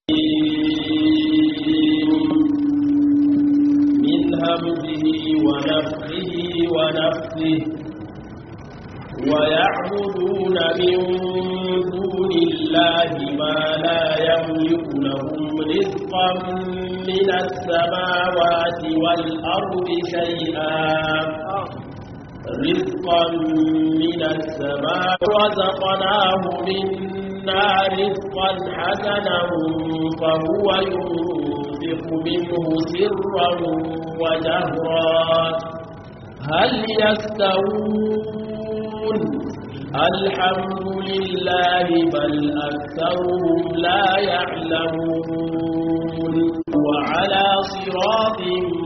من همزه ونفخه ونفخه ويعبدون من دون الله ما لا يملك لهم رزقا من السماوات والأرض شيئا رزقا من السماء رزقناه منا رزقا حسنا فهو ينفق منه سرا وجهرا هل يستوون الحمد لله بل أكثرهم لا يعلمون وعلى صراط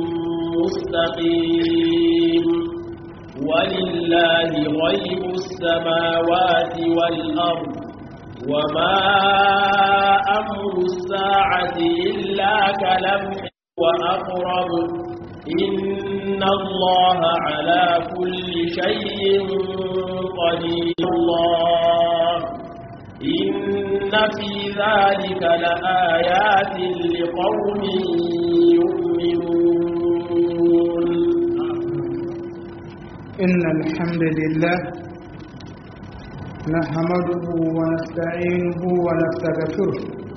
مستقيم ولله غيب السماوات والأرض وما أمر الساعة إلا كلمح وأقرب إن الله على كل شيء قدير الله إن في ذلك لآيات لقوم يؤمنون إن الحمد لله نحمده ونستعينه ونستغفره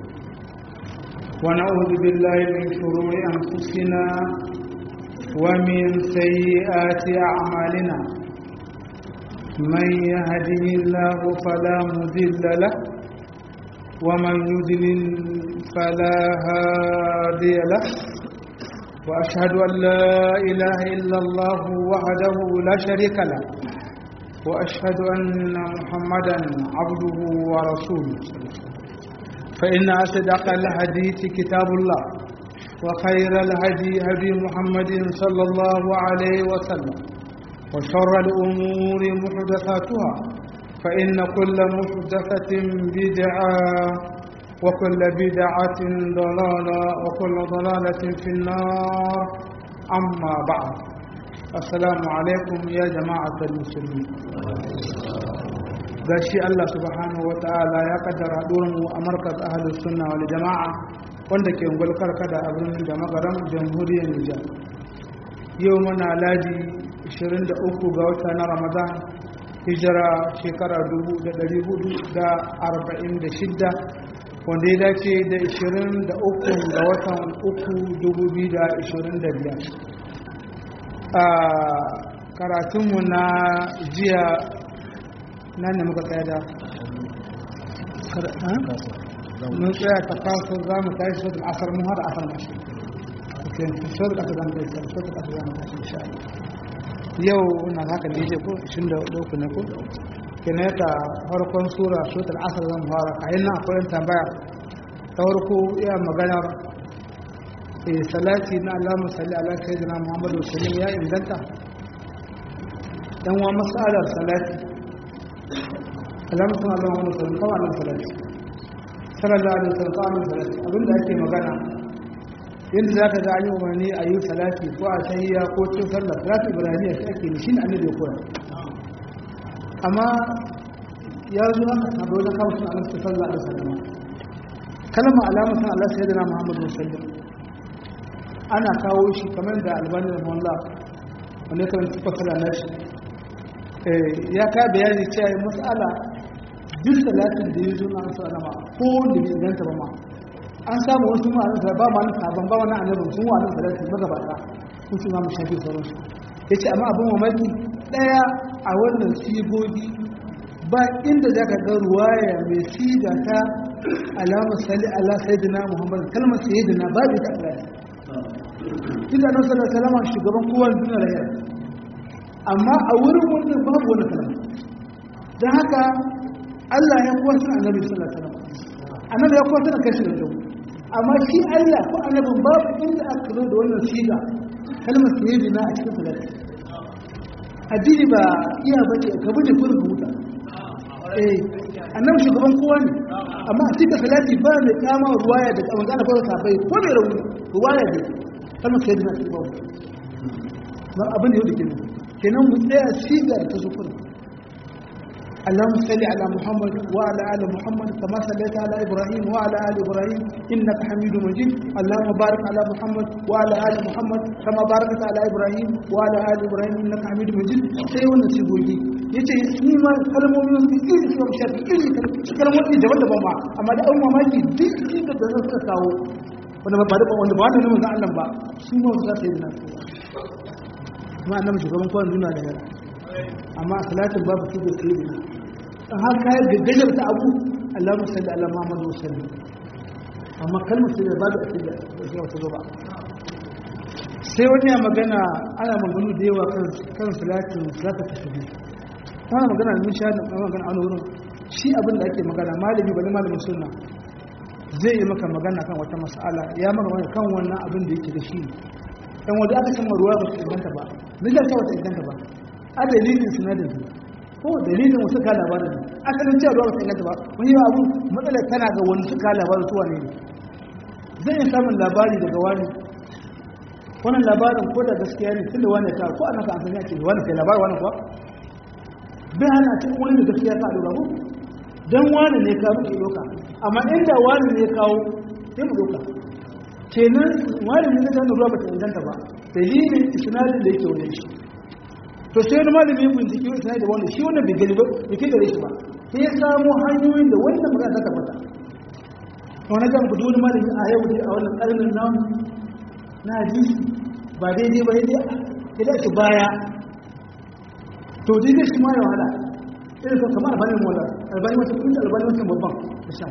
ونعوذ بالله من شرور أنفسنا ومن سيئات أعمالنا من يهده الله فلا مذل له ومن يذلل فلا هادي له وأشهد أن لا إله إلا الله وحده لا شريك له وأشهد أن محمدا عبده ورسوله فإن أصدق الحديث كتاب الله وخير الهدي هدي محمد صلى الله عليه وسلم وشر الأمور محدثاتها فإن كل محدثة بدعة وكل بدعة ضلالة وكل ضلالة في النار أما بعد السلام عليكم يا جماعة المسلمين gashi Allah subhanahu wa ta'ala ya kaddara mu a markaz ahlus sunna wal jama'a wanda ke ngulkar kada a birnin da magaran jamhuriyar Nijar yau muna ladi 23 ga wata na Ramadan hijira shekara 1446 wanda ya dace da 23 ga watan 3,2025 a karatunmu na jiya nan ne muka tsaya da mun tsaya ta kawo za mu tashi sautin asar mun hada asar mashi sautin asar zamu tashi sautin asar zamu tashi insha yau na haka da yake ko 23 ne ko kene ta farkon sura sautin asar zamu fara kayan nan akwai tambaya ta farko iya magana salati na alamun salli ala sayyidina muhammadu sallim ya inganta dan wa masalar salati alamun sun alamun muhammadu sallim kawai alamun salati sallallahu alaihi wasallam kawai alamun salati abinda ake magana yadda za ka ga an yi umarni a yi salati ko a tahiyya ko cin sallah salati ibrahimiyya shi ake ne shi ne annabi ya koya amma ya zo aka sabo da kawo sun alamun sallallahu alaihi wasallam kalma alamun sun allah sayyidina muhammadu sallim ana kawo shi kamar da albani da mawalla wanda kan tuka fara na shi ya ka bayani cewa yi matsala duk salatin da ya zo na ansa alama ko da bai inganta ba ma an samu wasu ma'anin da ba ma'anin sabon ba wani annabin sun wa'anin salatin magaba ɗaya sun su mamu shafi sauransu ya ce amma abin mamaki ɗaya a wannan sigogi ba inda za ka ga ruwaya mai siga ta alamar sali ala sayyidina muhammad kalmar sayyidina babu ta Allah tunda nan sallallahu alaihi wasallam shugaban kowa duniya da yau amma a wurin wannan babu wani kalma dan haka Allah ya kuwa sun annabi sallallahu alaihi wasallam annabi ya kuwa sun kashi da dau amma shi Allah ko annabin babu inda aka zo da wannan siga kalmar sayyidina a cikin salati addini ba iya bace ka bude kurin huta eh annabi shugaban kowa ne amma a cikin salati ba mai kama ruwaya da kamar ana fara sabai ko mai rauni ruwaya ne kalmar sai dina cikin babu ba abin da yau da kenan kenan mu tsaya sigar ta zukuri اللهم صل على محمد وعلى ال محمد كما صليت على ابراهيم وعلى ال ابراهيم انك حميد مجيد اللهم بارك على محمد وعلى ال محمد كما باركت على ابراهيم وعلى ال ابراهيم انك حميد مجيد sai wannan sigogi yace ni ma kalmomin su iri su shafi iri su kalmomi daban-daban ba amma da an mamaki duk inda da zan suka kawo wanda ba da wanda ba wanda ne manzon Allah ba su ma su za su yi nan kuma annabi shugaban kowa duniya da yara amma salatin babu su da su yi in har kayan gaggajar ta abu Allah musalli ala Muhammadu salli amma kalmar su da babu a cikin da su wata zo ba sai wani ya magana ana maganu da yawa kan salatin salata ta shi ana magana da mun sha da magana a wurin shi abin da ake magana malami bane malamin sunna zai yi maka magana kan wata mas'ala ya maka magana kan wannan abin da yake da shi dan wanda aka san ruwa ba su inganta ba nija ta wata inganta ba a dalilin sinadin su ko dalilin wasu ka labarin ne asalin cewa ruwa ba su inganta ba wani yawa abu matsalar tana ga wani suka labarin su wane ne zai yi samun labari daga wani wannan labarin ko da gaskiya ne tun da wani ta ko ana ka amfani ake wani kai labarin wani kuwa bai hana cikin wani da gaskiya ka lura ko dan wani ne ka muke doka amma inda wani ne kawo sai mu doka kenan wani ne zai ruwa ba ta inganta ba dalilin isnadin da yake wajen shi to sai wani malami ya bincike wani isnadin da wanda shi wannan bai gani ba bai kai gare shi ba sai ya samu hanyoyin da wannan magana ta tabbata wani kan ku wani malami a yau dai a wannan karnin namu na hadisi ba daidai ba daidai ya dace baya to daidai shi ma ya wahala irin kan kamar albanin mola albani wata kunda albani wata babban da shan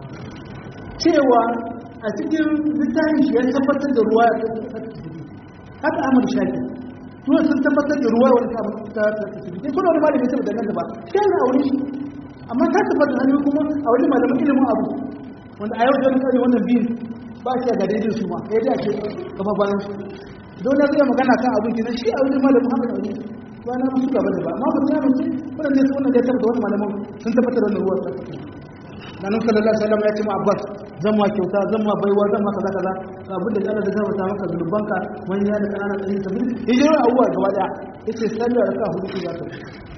cewa a cikin littafin shi ya tabbatar da ruwa ya haka amur shafi ruwa sun tabbatar da ruwa wani ta tasiri sai kuna wani malami ya tabbata nan da ba sai yana aure shi amma ta tabbata hannu kuma a wani malamin ilimin abu wanda a yau da wani wannan biyu ba shi ga daidai su ma ya dace gaba bayan su don na zai magana kan abin kenan shi a wajen malamin haka da wani ba na musu gaba da ba amma ba ta mace wannan ne wannan da ya tabbata wani malamin sun tabbatar da wannan ruwa ta nan sallallahu alaihi wasallam ya ce ma abbas zan ma kyauta zan ma baiwa zan ma kaza kaza ga abin da Allah da zai mata maka zulubanka wani ya da kanana tsayin tafi hijirar abuwa gaba daya yace sallar raka hudu ku za ta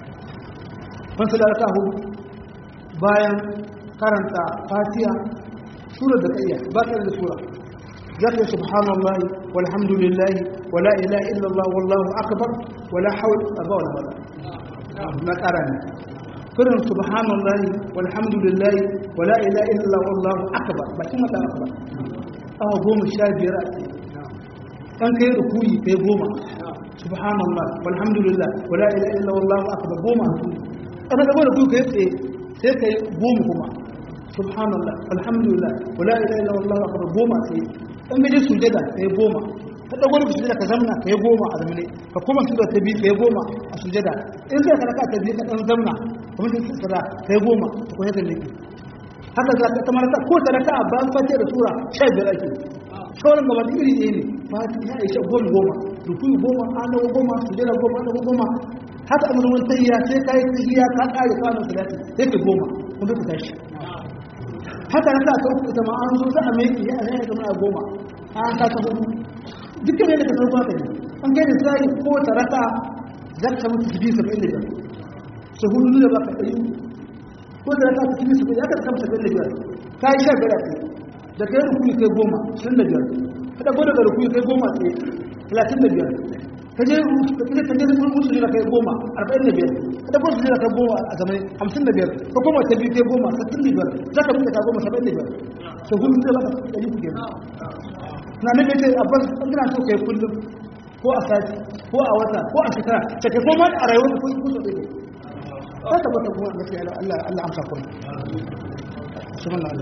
ban sallar raka hudu bayan karanta fatiha sura da kayya ba ta da sura za ta subhanallahi walhamdulillahi wala ilaha illallah wallahu akbar wala hawla wala quwwata na karanta kurin subhanallahi walhamdulillahi wala ilaha illallah wallahu akbar bakin mata akbar awa goma sha biyar a tsaye dan kai rukuyi kai goma subhanallah walhamdulillah wala ilaha illallah wallahu akbar goma ana da goma kai tsaye sai kai goma kuma subhanallah alhamdulillah wala ilaha illallah wallahu akbar goma sai dan gaje sujada kai goma ka dago da sujada ka zamna kai goma a zamne ka kuma sujada ta biyu kai goma a sujada in sai ka raka ta biyu ka dan zamna kuma sai sujada kai goma ka kuma ta liki haka za ka tamar ta ko ta raka ba fatiha da sura 15 ake sauran gaba da iri ɗaya ne fatiha ya isha goma goma rukuni goma adawa goma sujada goma adawa goma haka amurin tayya sai ka yi tahiya ka ƙare kwanan salati sai ka goma kuma ka tashi haka na sa ta uku ita ma an zo za a mai ya a zai zama a goma an sa ta hudu dukkan yadda ka sarfa ka ne an kai da sai ko ta raka za ka mutu su biyu saba'in da biyar su hudu da baka ɗari ko da raka su biyu saba'in ya ka kama saba'in da biyar ka yi sha biyar a kai da kai rukuni kai goma sun da biyar ka ɗago daga rukuni kai goma tsaye talatin da biyar ka je ka je ka je musu jira kai goma arba'in da biyar ka ɗago su jira kai goma a zamani hamsin da biyar ka goma ta biyu kai goma sittin da biyar za ka buɗe ka goma saba'in da biyar to hudu da baka ɗari ku kenan na nabi ce abbas an gina so kai kullum ko a sati ko a wata ko a shekara ta kai koma a rayuwar ko ko so ɗaya ta tabbata kuma gaskiya Allah Allah amsa kuma subhanallah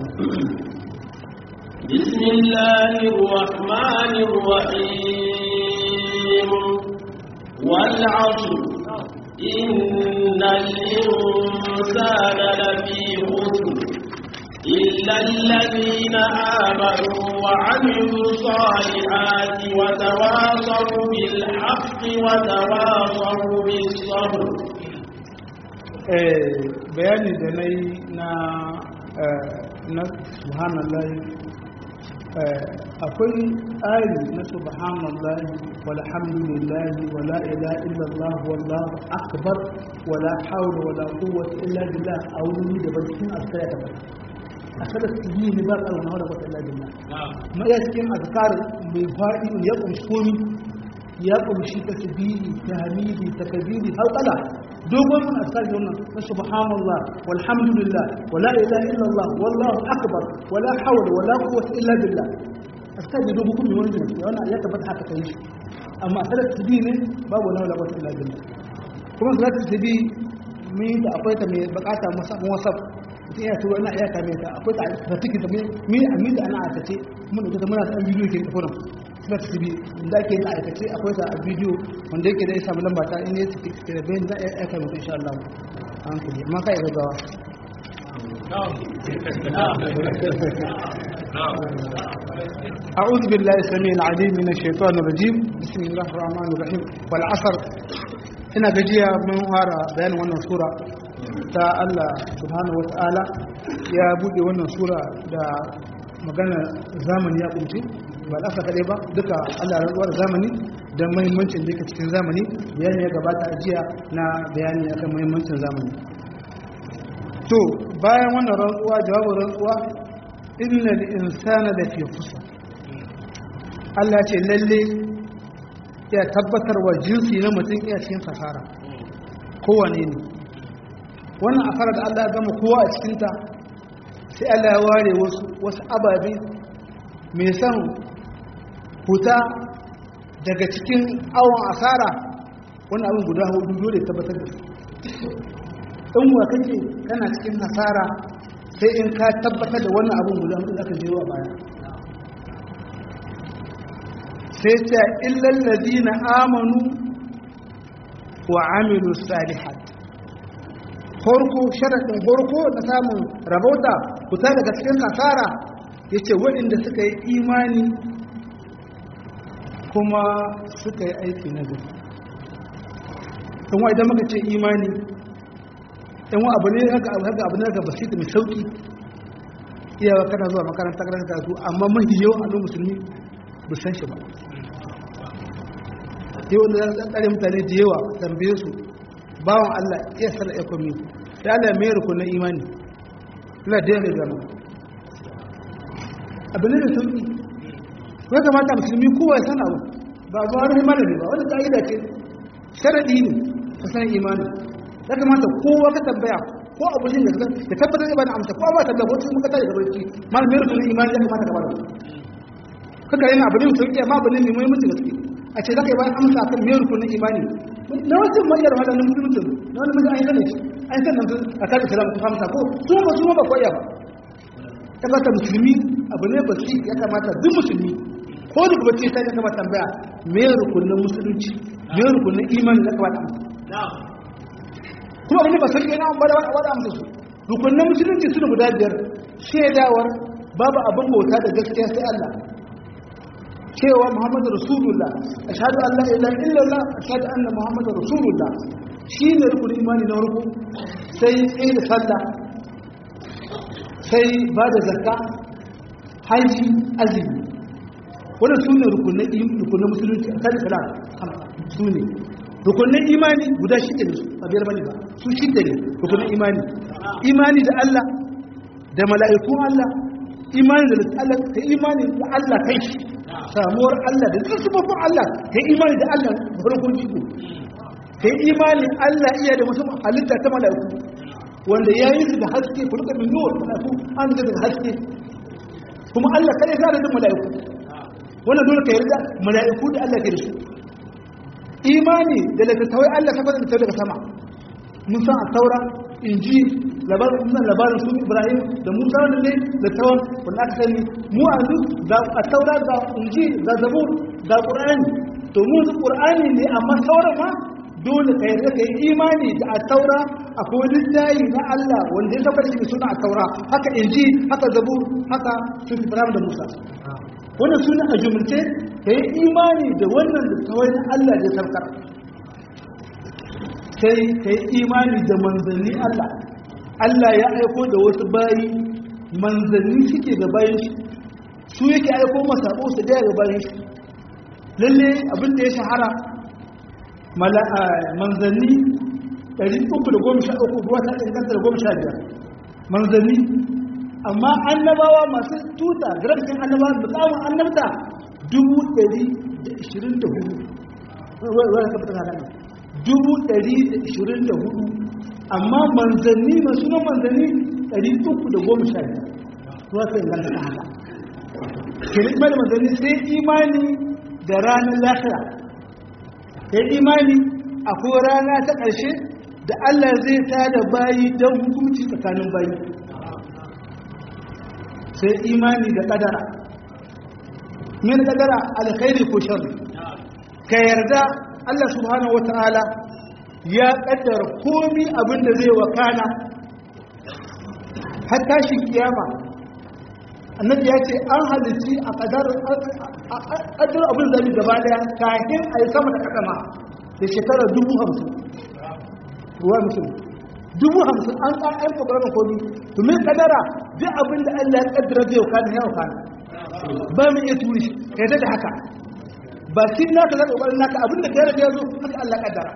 بسم الله الرحمن الرحيم والعصر إن الإنسان لفي خسر إلا الذين آمنوا وعملوا الصالحات وتواصوا بالحق وتواصوا بالصبر bayani da na yi na na subhanallah akwai tsari na subhanallah walhamdulillah wala ilaha illallah wallahu akbar wala hawla wala quwwata illa billah a wuri da bakin azkar da bakin akada yi ne ba tsaro na wala quwwata illa billah ma ya cikin azkar mai fadi ya kumshi komi ya kumshi tasbihi tahmidi takbiri halqala dogon azkar da wannan na subhanallah walhamdulillah wala ilaha illallah wallahu akbar wala hawla wala quwwata illa billah azkar da dogon kuma wanda ne wannan ya tabbata haka kai shi amma sai tasbihi ne babu wala wala quwwata illa billah kuma sai tasbihi mi da akwai ta mai bukata musamman wasaf mutum ya turo ina iya kame ta akwai ta da take ta mi ami da ana aikace mun da ta muna da bidiyo ke da kuma suna ta tibi da ke da aikace akwai ta a bidiyo wanda yake da ya samu lamba ta in ya ci ke da bayan za a iya kame ta insha Allah an kuje amma kai ga gawa أعوذ بالله السميع العليم من الشيطان الرجيم بسم الله الرحمن الرحيم والعصر ina gajiya mun fara bayanin wannan sura ta Allah subhanahu wata'ala ya buɗe wannan sura da magana zamani ya kunce ba da kaɗai ba duka Allah rantsuwar zamani don mahimmancin da yake cikin zamani bayani ya gabata a jiya na bayani akan mahimmancin zamani to bayan wannan rantsuwa jawabin rantsuwa inna insana da fi kusa Allah ce lalle ya tabbatar wa jinsi na mutum iya cikin fasara kowane ne wannan asara da Allah ya gama kowa a cikinta sai Allah ya ware wasu wasu ababe mai son huta daga cikin awon asara wani abin guda hudu dole tabbatar da su in wa kake kana cikin hasara sai in ka tabbatar da wannan abin guda hudu aka je wa baya sai ta illal ladina amanu wa amilu salihat horko sharadin horko na samun rabauta fita daga cikin kasara yace waɗanda suka yi imani kuma suka yi aiki na gari kuma idan muka ce imani in wa abu ne haka abu ne haka basit mai sauki iyawa kana zuwa makaranta karanta su amma mahi yawan al'ummar musulmi ba san shi ba sai wanda za su tsare mutane da yawa tambaye su bawan Allah iya sana ekomi ya Allah mai rukun na imani Allah da yawa zama abin da sauki ya kamata musulmi kowa ya sana abu ba zuwa wani malami ba wani ka'ida ce sharadi ne ka sanar imani ya kamata kowa ka tambaya ko abu shi da ka tabbatar da ba na amsa ko ba tambaya ko cikin ka tare da barci malamin rukun imani ya kamata ka bada kaka yana abu ne sauki amma abu ne mai muhimmanci gaske a ce zaka yi bayan amsa kan miyar rukunin imani na wasu mayar wadannan musulmuncin na wani mutum an yi zane an san nan a kan islam ta hamsa ko su ba su ba koya ba ta kata musulmi abu ne basi ya kamata duk musulmi ko duk bacci sai ya kamata tambaya miyar rukunin musulunci miyar rukunin imani ya kamata amsa kuma abin da ba sauki yana ba da wani amsa su rukunin musulunci su da guda biyar shaidawar babu abin bauta da gaskiya sai Allah cewa Muhammadu Rasulullah ashhadu an la ilaha illallah ashhadu anna Muhammadu Rasulullah shine rukunin imani na ruku sai tsaye da sallah sai ba da zakka haji azumi wannan sune rukunin rukunin musulunci a kan salam sune rukunin imani guda shida ne a biyar bane ba su shida ne rukunin imani imani da Allah da mala'ikun Allah imani da Allah ka imani da Allah kai samuwar Allah da duk sababin Allah ka imani da Allah farkon jiko ka imani Allah iya da mutum halitta ta mala'iku wanda ya yi su da haske kulka min nuwar mala'iku an da haske kuma Allah kai ya da mala'iku wannan dole ka yarda mala'iku da Allah ke da su imani da littattafai Allah ka fara da daga sama mun san a taura inji labarin musan labarin su ibrahim da musa wanda ne da tawon wanda aka sani mu a zu ga a taura ga inji ga zabur ga qur'ani to mu su qur'ani ne amma sauran ma dole ka yarda ka yi imani da a taura akwai littafi na Allah wanda ya tabbata shi suna a taura haka inji haka zabur haka su ibrahim da musa wannan suna a jumulce ka yi imani da wannan littawai na Allah da sarkar sai ka yi imani da manzanni Allah Allah ya aiko da wasu bayi manzanni suke da bayan shi su yake aiko masabo su daya ga bayan shi lalle abin da ya shahara manzanni 313 ruwa ta inganta da 15 manzanni amma annabawa masu tuta garafin annabawa da tsamun annabta 124 amma manzanni masu nan manzanni 310 ruwa ta inganta ta haka kirkmar manzanni sai imani da ranar lafiya sai imani akwai rana ta ƙarshe da Allah zai tada bayi don hukunci tsakanin bayi sai imani da ƙadara min ƙadara alkhairi ko sharri ka yarda Allah subhanahu wata'ala ya ƙaddara komi abin da zai wakana har tashin kiyama annabi ya ce an halitti a ƙadar abin zabi gaba daya kafin a yi sama da ƙasama da shekarar dubu hamsin ruwa mutum dubu hamsin an ƙar'an ƙoƙarar komi domin ƙadara duk abin da allah ya ƙaddara zai wakana ya wakana ba mu iya turi ka yadda da haka ba shi naka zai ƙoƙarin naka abin da ka yarda ya zo haka allah ƙaddara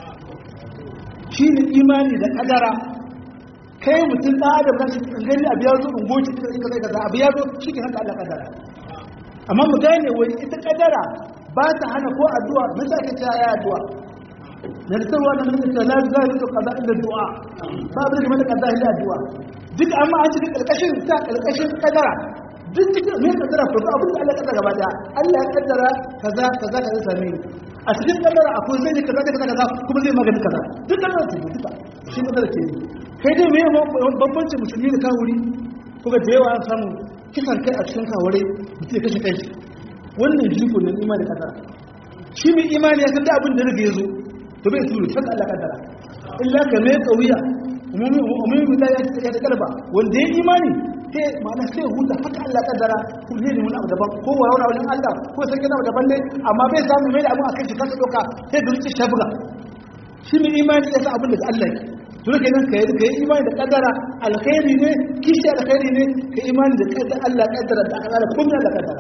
shi ne imani da ƙadara kai mutum ɗan adam na shi gani abu ya zo ungoci ka zai kaza abu ya zo shi ke haka allah ƙaddara amma mu gane wani ita ƙaddara ba ta hana ko addu'a na sa ke ta ya addu'a na da sarwa na mun ta la za ta kaza inda du'a ba abin da mana kaza ila addu'a duk amma an cikin karkashin ta karkashin kadara duk cikin me kadara ko abin da Allah ya kaddara gaba daya Allah ya kaddara kaza kaza kaza same ni a cikin kadara akwai zai kaza kaza kaza kuma zai magani kaza duk kadara ce duka shi kadara ce kai dai me bambancin musulmi da kawuri kuga da yawa an samu kisan kai a cikin kawure mutum ya kashe kai wannan jiko ne imani kadara shi mai imani ya san da abin da rage ya zo to bai turu haka Allah kaddara illa ka mai kauya umumi da ya ta kalba wanda ya imani sai ma'ana sai huta haka Allah kaddara ko ne ne wani abu daban ko wa wani wajen Allah ko sai kana daban ne amma bai samu mai da abu akan shi kasa doka sai da zuci shabuga shi mai imani ya san abin da Allah yake to ne kenan kai kai imani da kaddara alkhairi ne kishi alkhairi ne kai imani da kaddara Allah kaddara da Allah kun Allah kaddara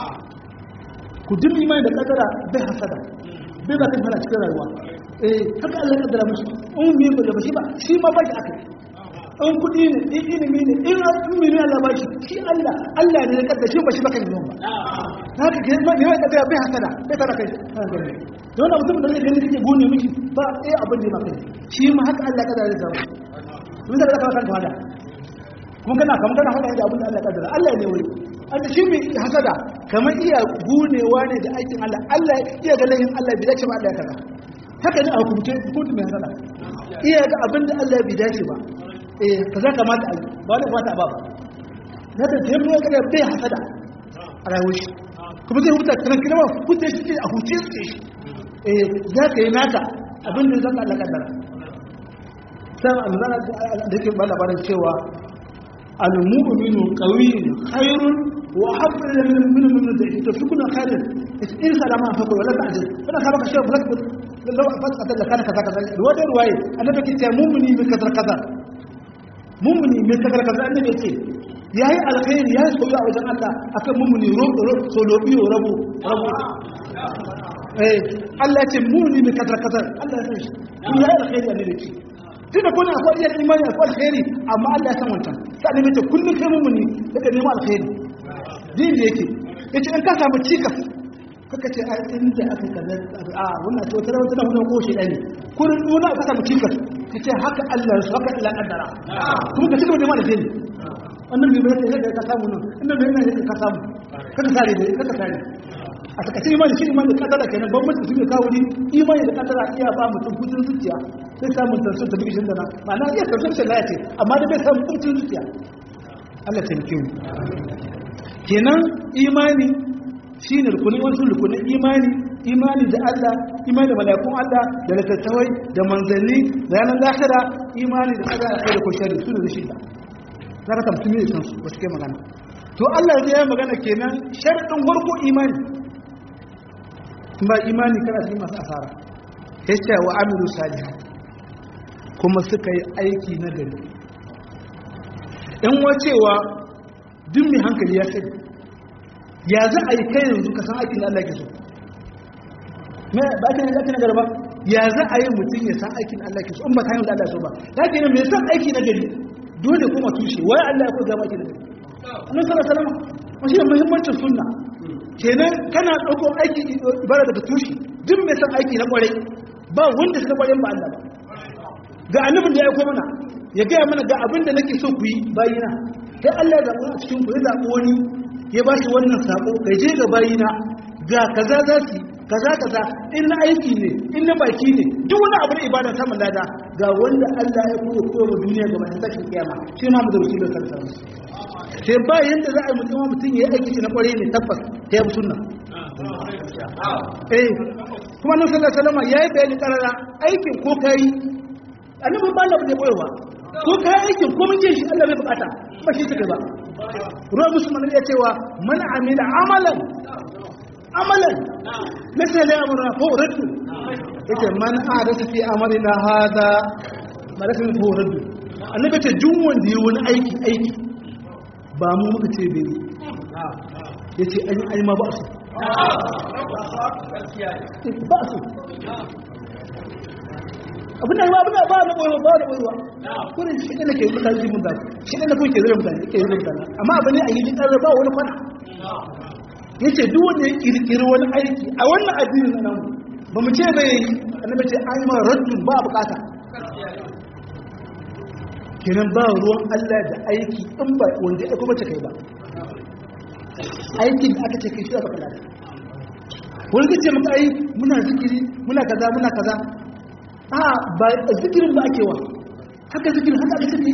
ku duk imani da kaddara bai hasada bai ba kan fara cikin rayuwa eh haka Allah ya kaddara musu in me ba da shi ba shi ma ba shi aka in kudi ne in ilimi ne in ilimi ne Allah ba shi shi Allah Allah ne ya kaddara shi ba shi ba kan yi ba haka ke ma ne ya kaddara bai hasada bai tara kai da wannan mutum da zai gani kake gone miki ba eh abin da ya maka shi ma haka Allah ya kaddara zai samu mun da ka kan tawada kuma kana kamar kana hada da abin da Allah ya kaddara Allah ne wai an shi mai hasada kamar iya gunewa ne da aikin Allah Allah iya ga layin Allah bai dace ba Allah ya kaza haka ne a hukumce hukunci mai hasada iya ga abin da Allah bai dace ba eh kaza kamata a ba wani fata ba na da sai mun ga bai hasada a rayuwar shi kuma zai huta kan kina huta shi a huce shi eh za ka yi naka abin da zaka Allah kaddara sai Allah da yake ba labarin cewa al-mu'minu qawiyyun khairun وحب إلى من من من من تفكنا خير إن سلام فقل ولا تعجل فأنا سبق الشيء فلك لو فتحت لك كان كذا كذا الواد رواية أنا بكيت يا مؤمني من كذا كذا مؤمني من كذا كذا أنا بكيت يا هي على خير يا سوي أو جن الله أكمل مؤمني رب رب سولوبي وربو ربو إيه الله تمؤمني من كذا كذا الله يسوي يا على خير أنا بكيت tun da kuna akwai iya imani akwai alkhairi amma Allah ya san wancan sai ne mace kullum kai mummuni daga neman alkhairi din da yake yace in ka samu cikas kaka ce a inda aka kaza a wannan ce wata wata wannan ko shi dani kurin duna ka samu cikas kace haka Allah ya haka Allah kaddara kuma ka cigaba da neman alkhairi wannan bai bayyana da ka samu nan inda bai bayyana ka samu kaka sare da kaka sare a takaice imani shi imani da kaddara kenan bambanci su ne kawo ni imani da kaddara iya ba mutum hutun zuciya sai samun tansu ta bigishin da na ma'ana iya tansu shi laya ce amma da bai samun hutun zuciya Allah ta mu kenan imani shi ne rukunin wasu rukunin imani imani da Allah imani da malakun Allah da littattafai da manzanni da yanar lahira imani da kaddara kai da koshari su ne da shida za ka tamsu mai sansu ba su kai magana to Allah ya yi magana kenan sharɗin warko imani ba imani kana cikin masu asara ya ce wa amiru salihan kuma suka yi aiki na gari in wacewa duk mai hankali ya sani ya za a yi kai yanzu ka san aikin da Allah ke so me ba ta ne zaka nagara ba ya za a yi mutum ya san aikin da Allah ke so in ba ta yi da Allah so ba ya ke me san aiki na gari dole kuma tushe wai Allah ya koya maki da gari annabi sallallahu alaihi wasallam shi ne muhimmancin sunna kenan kana dauko aiki ibada daga tushe duk mai san aiki na kwarai ba wanda suka kwarai ba Allah ba ga annabin da ya aiko mana ya gaya mana ga abin da nake so ku yi bayina sai Allah ya zaɓi a cikin ku ya zaɓi wani ya ba shi wannan sako kai je ga bayina ga kaza za su kaza kaza in na aiki ne in na baki ne duk wani abu na ibada samun lada ga wanda Allah ya koya koya wa duniya ga mai tashin kiyama shi ma mu da wakilin kansa sai ba yanda za a yi mutum mutum ya yi aiki na kwarai ne tabbas ta yi sunna eh kuma nan sallallahu alaihi wasallam yayi bayani karara aikin ko kai annabi ba Allah bai koyarwa ko kai aikin ko mun je shi Allah bai bukata ba shi take ba ruwa musulman ya cewa man amila amalan amalan laysa la amruna fa raddu yace man ahdatha fi amalina hada malaka fa raddu annabi ce duk wanda yi wani aiki aiki ba mu muka ce bai yace an yi ai ma ba su ba su abin da ba ba na koyo ba da koyo kurin shi ne nake mutane ji mun da shi ne nake zira mutane ke zira mutane amma abin ne a yi tsara ba wani kwana yace duk wanda ya kirkiri wani aiki a wannan addinin nan ba mu ce bai annabi ce an ma raddun ba bukata kenan ba ruwan Allah da aiki in ba wanda ya kuma kai ba aikin da aka ce kai shi aka fada wani zai ce maka ai muna zikiri muna kaza muna kaza a ba zikirin ba ake wa haka zikirin haka ake tafi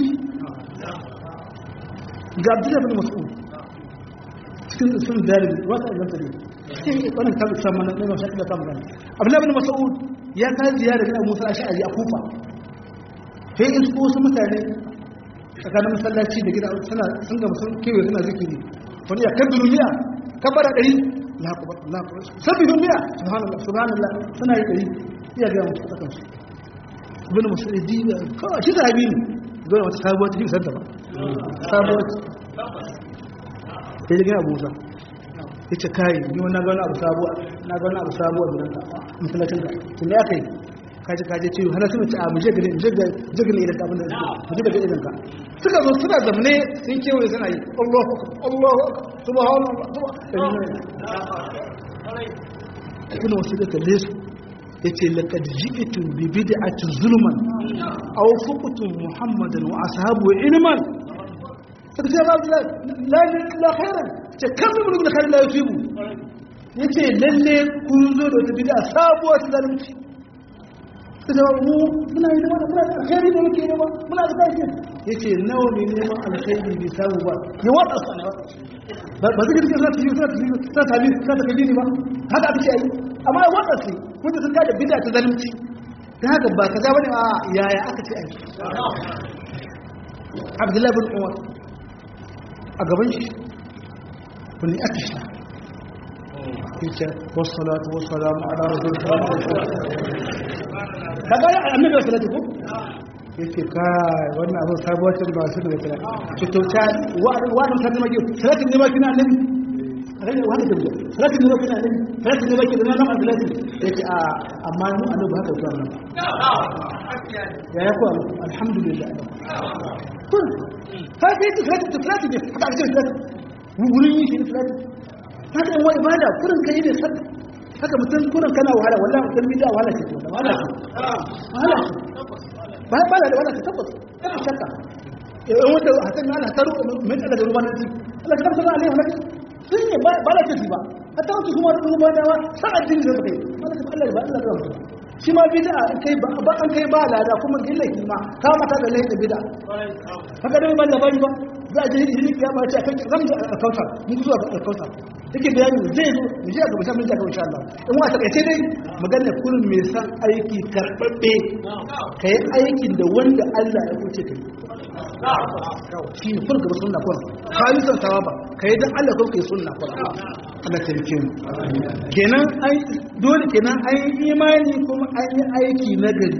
ga abdullahi bin mas'ud cikin sun dalil wata idan tare cikin wannan tabi sama na mai shakka ta magana abdullahi bin mas'ud ya ka ziyara ga Musa Ash'ari a Kufa sai in su wasu mutane tsakanin masallaci da gida suna sun ga sun kewaye suna zikiri wani ya kan duniya kabara ɗari la akbar la akbar sabbi duniya subhanallah subhanallah suna yi ɗari iya ga musu tsakansu ibn musulidi kawai shi sahabi ne zuwa wata sabuwar cikin sanda ba sabuwar ta yi gina abuza ya ce kayi ni wani gani abu sabuwa na gani abu sabuwa da ranka musulacin ka tun ya kai kaji kaji ciwo hana su mace a mu jigini jigini idan abin da su ji daga idan ka suka zo suna zamne sun kewaye suna yi allahu allahu subhanallah subhanallah ibn wasu da kalle su yace laqad ji'tum bi bid'atin zulman aw fuqtum muhammadan wa ashabu ilman sai ce babu la la khairan ce kan mun mun khairan la yusibu yace lalle kun zo da wata bid'a sabuwa ta zalunci sai mu muna yi da muna alkhairi da muke nema muna da kai yace nawa ne neman alkhairi bi sabu ba ya wada sana ba ba zai kike zata yi zata yi zata yi zata kaji ne ba haka ake yi amma ya wada su wanda sun kada bid'a ta zalunci ta haka ba kaza bane a yaya aka ce ai Abdullahi bin Umar a gaban shi wani aka shi yace wassalatu wassalamu ala rasulillah kaga ya annabi sallallahu ko yace kai wannan abin sabuwar cin ba su daga kira ki to ta wa'adin ta zama ki salatin ne ba kina annabi rai wani da biya salatin ne ba kina annabi salatin ne ba kina nan abdullahi yace a amma mu annabi haka zuwa nan ya ya ko alhamdulillah kun ka ce ki salatin ta salatin ne haka ake salatin wurin yi shi salatin haka yan wa ibada kurin kai ne sallah haka mutum kurin kana wahala wallahi mutum bid'a wahala ce to wahala ce wahala ce ba ba da wahala ce tabbas kada shakka eh wanda hakan Allah taru min da ruwan nan Allah kan sana alaihi wasallam sun ne ba ba la ce ba hatta wasu kuma da ruwan dawa sa'a din da kai Allah Allah ba Allah da shi ma bid'a an kai ba an kai ba lada kuma gilla ma ka mata da laifin bid'a haka dai ban da bari ba za a je hidi kiyama ce akan zan ga alkautar mun zuwa ga alkautar take bayani zai zo mu je ga musamman ta insha Allah in wa ta kace dai magana kullum me san aiki karbabbe kai aikin da wanda Allah ya kuce kai shi ne kun ga sunna kun kai san tawaba kai dan Allah kun kai sunna kun Allah ta rike mu kenan ai dole kenan ai imani kuma an yi aiki na gari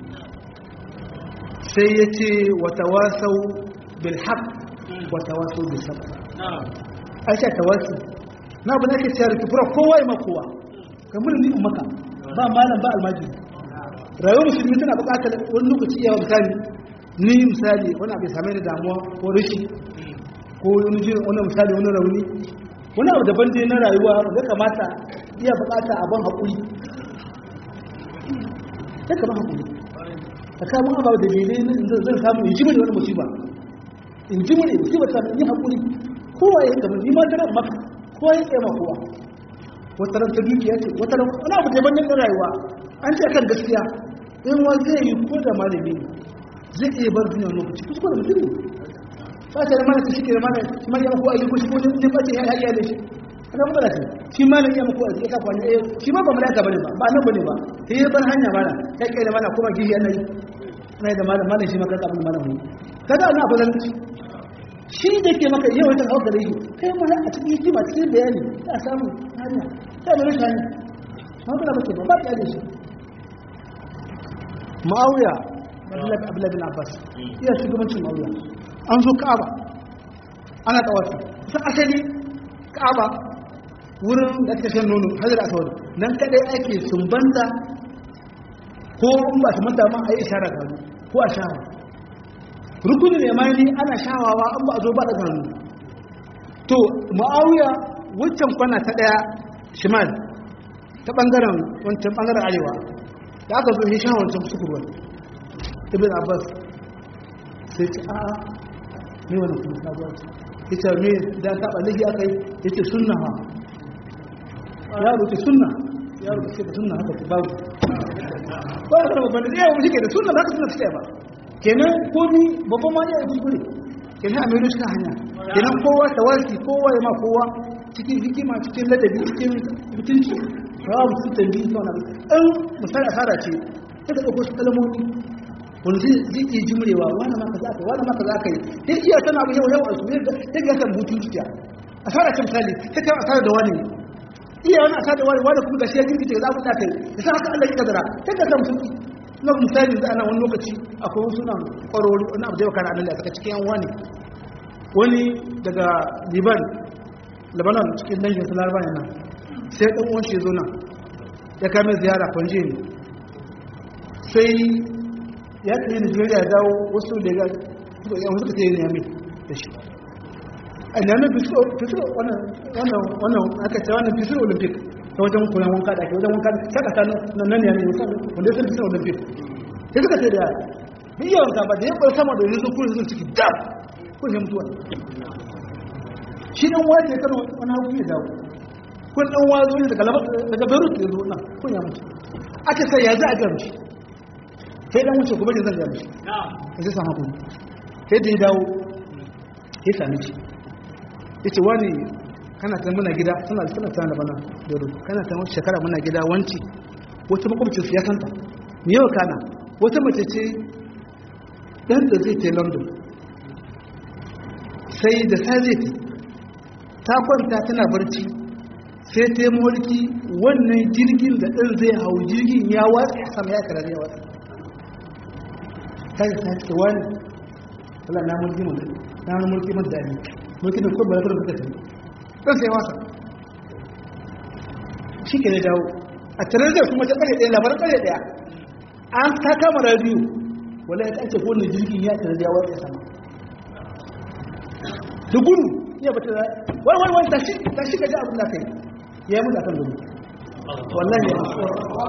sai yace wa tawasau bil haqq wa tawasau bis sabr aisha tawassul na abu da ake cewa kifura kowa ya makowa kamar ni maka ba malam ba almajiri rayuwar musulmi tana buƙatar wani lokaci iya misali ni misali wani abu ya same da damuwa ko rashi ko wani jirin wani misali wani rauni wani abu daban dai na rayuwa ya kamata iya buƙata abin haƙuri ya kama haƙuri a kamun abu da dalilai zan samu in ji mai wani musiba in ji mai musiba ta yi haƙuri kowa ya kama ni ma tana maka kowa ya tsaye kowa wata ran ta dukiya ce wata ran wani abu daban na rayuwa an ce kan gaskiya in wa zai yi ko da malami ne zai iya bar duniya lokaci kusa da mutum ne ba ta da mana ta shike da mana shi ma ya mako ayi ko shi ko ne ba ce ya ya da shi kana mu ce shi ma ne ya mako ayi ka kwani eh shi ma ba malaka bane ba ba nan bane ba sai ya bar hanya mana kai kai da mana kuma gishi annabi annabi da malam malam shi ma kaga abin malam ne kaga ana fa zalunci shi da ke maka yau ta hauka da yi kai ma a cikin hikima cikin bayani ya samu hanya sai mu rika hanya ma ba ba ba ba ya da shi ma'awiya abdullahi bin abbas iya shugabancin ma'awiya an zo ka'aba ana tawafi ta asali ka'aba wurin da ake shan nono hajjar asawar nan kadai ake sumbanta ko in ba su manta ma a yi ishara gano ko a shawa rukunin yamani ana shawawa an ba a zo ba da gano to ma'awiya wancan kwana ta daya shimal ta bangaren wancan bangaren arewa da aka zo hishan wancan sukurwar ibn abbas sai ce a ne wani kuma sabuwa ce ita me da taɓa lagi aka yi ya ce sunna ha yaro ce sunna yaro ce da sunna haka babu ba da babban da yawon shi ke da sunna haka suna suke ba kenan komi babban ma ne a kuskure kenan a mai cikin hanya kenan kowa tawaki kowa ya ma kowa cikin hikima cikin ladabi cikin mutunci kawo mutum tambayi ta wani ɗan misali asara ce ta ka ɗauko su kalmomi wani zai iya jimrewa wani maka za ka wani maka za ka yi sai iya tana abu yau yau a su ta ga kan hutun zuciya asara ce misali ta kan asara da wani iya wani asara da wani wani kuma ga shi ya jirgin za ku ta kai da sa haka Allah ya kadara ta ga kan mutum na misali da ana wani lokaci akwai wasu nan kwarori wani abu da yau kana annabi a saka cikin yan wani wani daga liban lebanon cikin dangin su laraba nan sai ɗan uwan shi zo nan ya kame ziyara kwanje ne sai ya tsaye nigeria ya dawo wasu da ya yan suka tsaye ne mai da shi a nemi fisiro wannan aka ce wannan fisiro olympic ta wajen kuren wanka da ke wajen wanka ta kasa na nan yanayi wanda ya san fisiro olympic sai suka tsaye da yara bai iya wanka ba da ya ɓar sama da yanzu kuma yanzu ciki dab kun yi mutuwa shi ɗan wace kan wani hagu ya dawo kun ɗan wazo ne daga daga beirut ya zo nan kun ya mutu aka sai ya za a gami sai ɗan wuce gobe da zan gami ya zai samu kuma sai da ya dawo ya sami ci ya ce wani kana ta muna gida suna suna tana da bana beirut kana ta shekara muna gida wanci wata makwabcin su ya kanta me yau kana wata mace ce ɗan da zai ta london sai da sai zai ta kwanta tana barci sai ta yi mulki wannan jirgin da ɗin zai hau jirgin ya watsa sama ya karar ya watsa ta yi ta ce wani wala na mulki mun na wani mulki mun dani mulki da kuma balatar da ta ɗan sai wasa shi ke ne dawo a tare da kuma ta ƙare ɗaya labarin ƙare ɗaya an ta kama radiyo wala ya ƙance kowane jirgin ya karar ya watsa sama da gudu iya bata da wai wai wai tashi tashi ga abin da kai ya yi mutu akan gudu wallahi ya mutu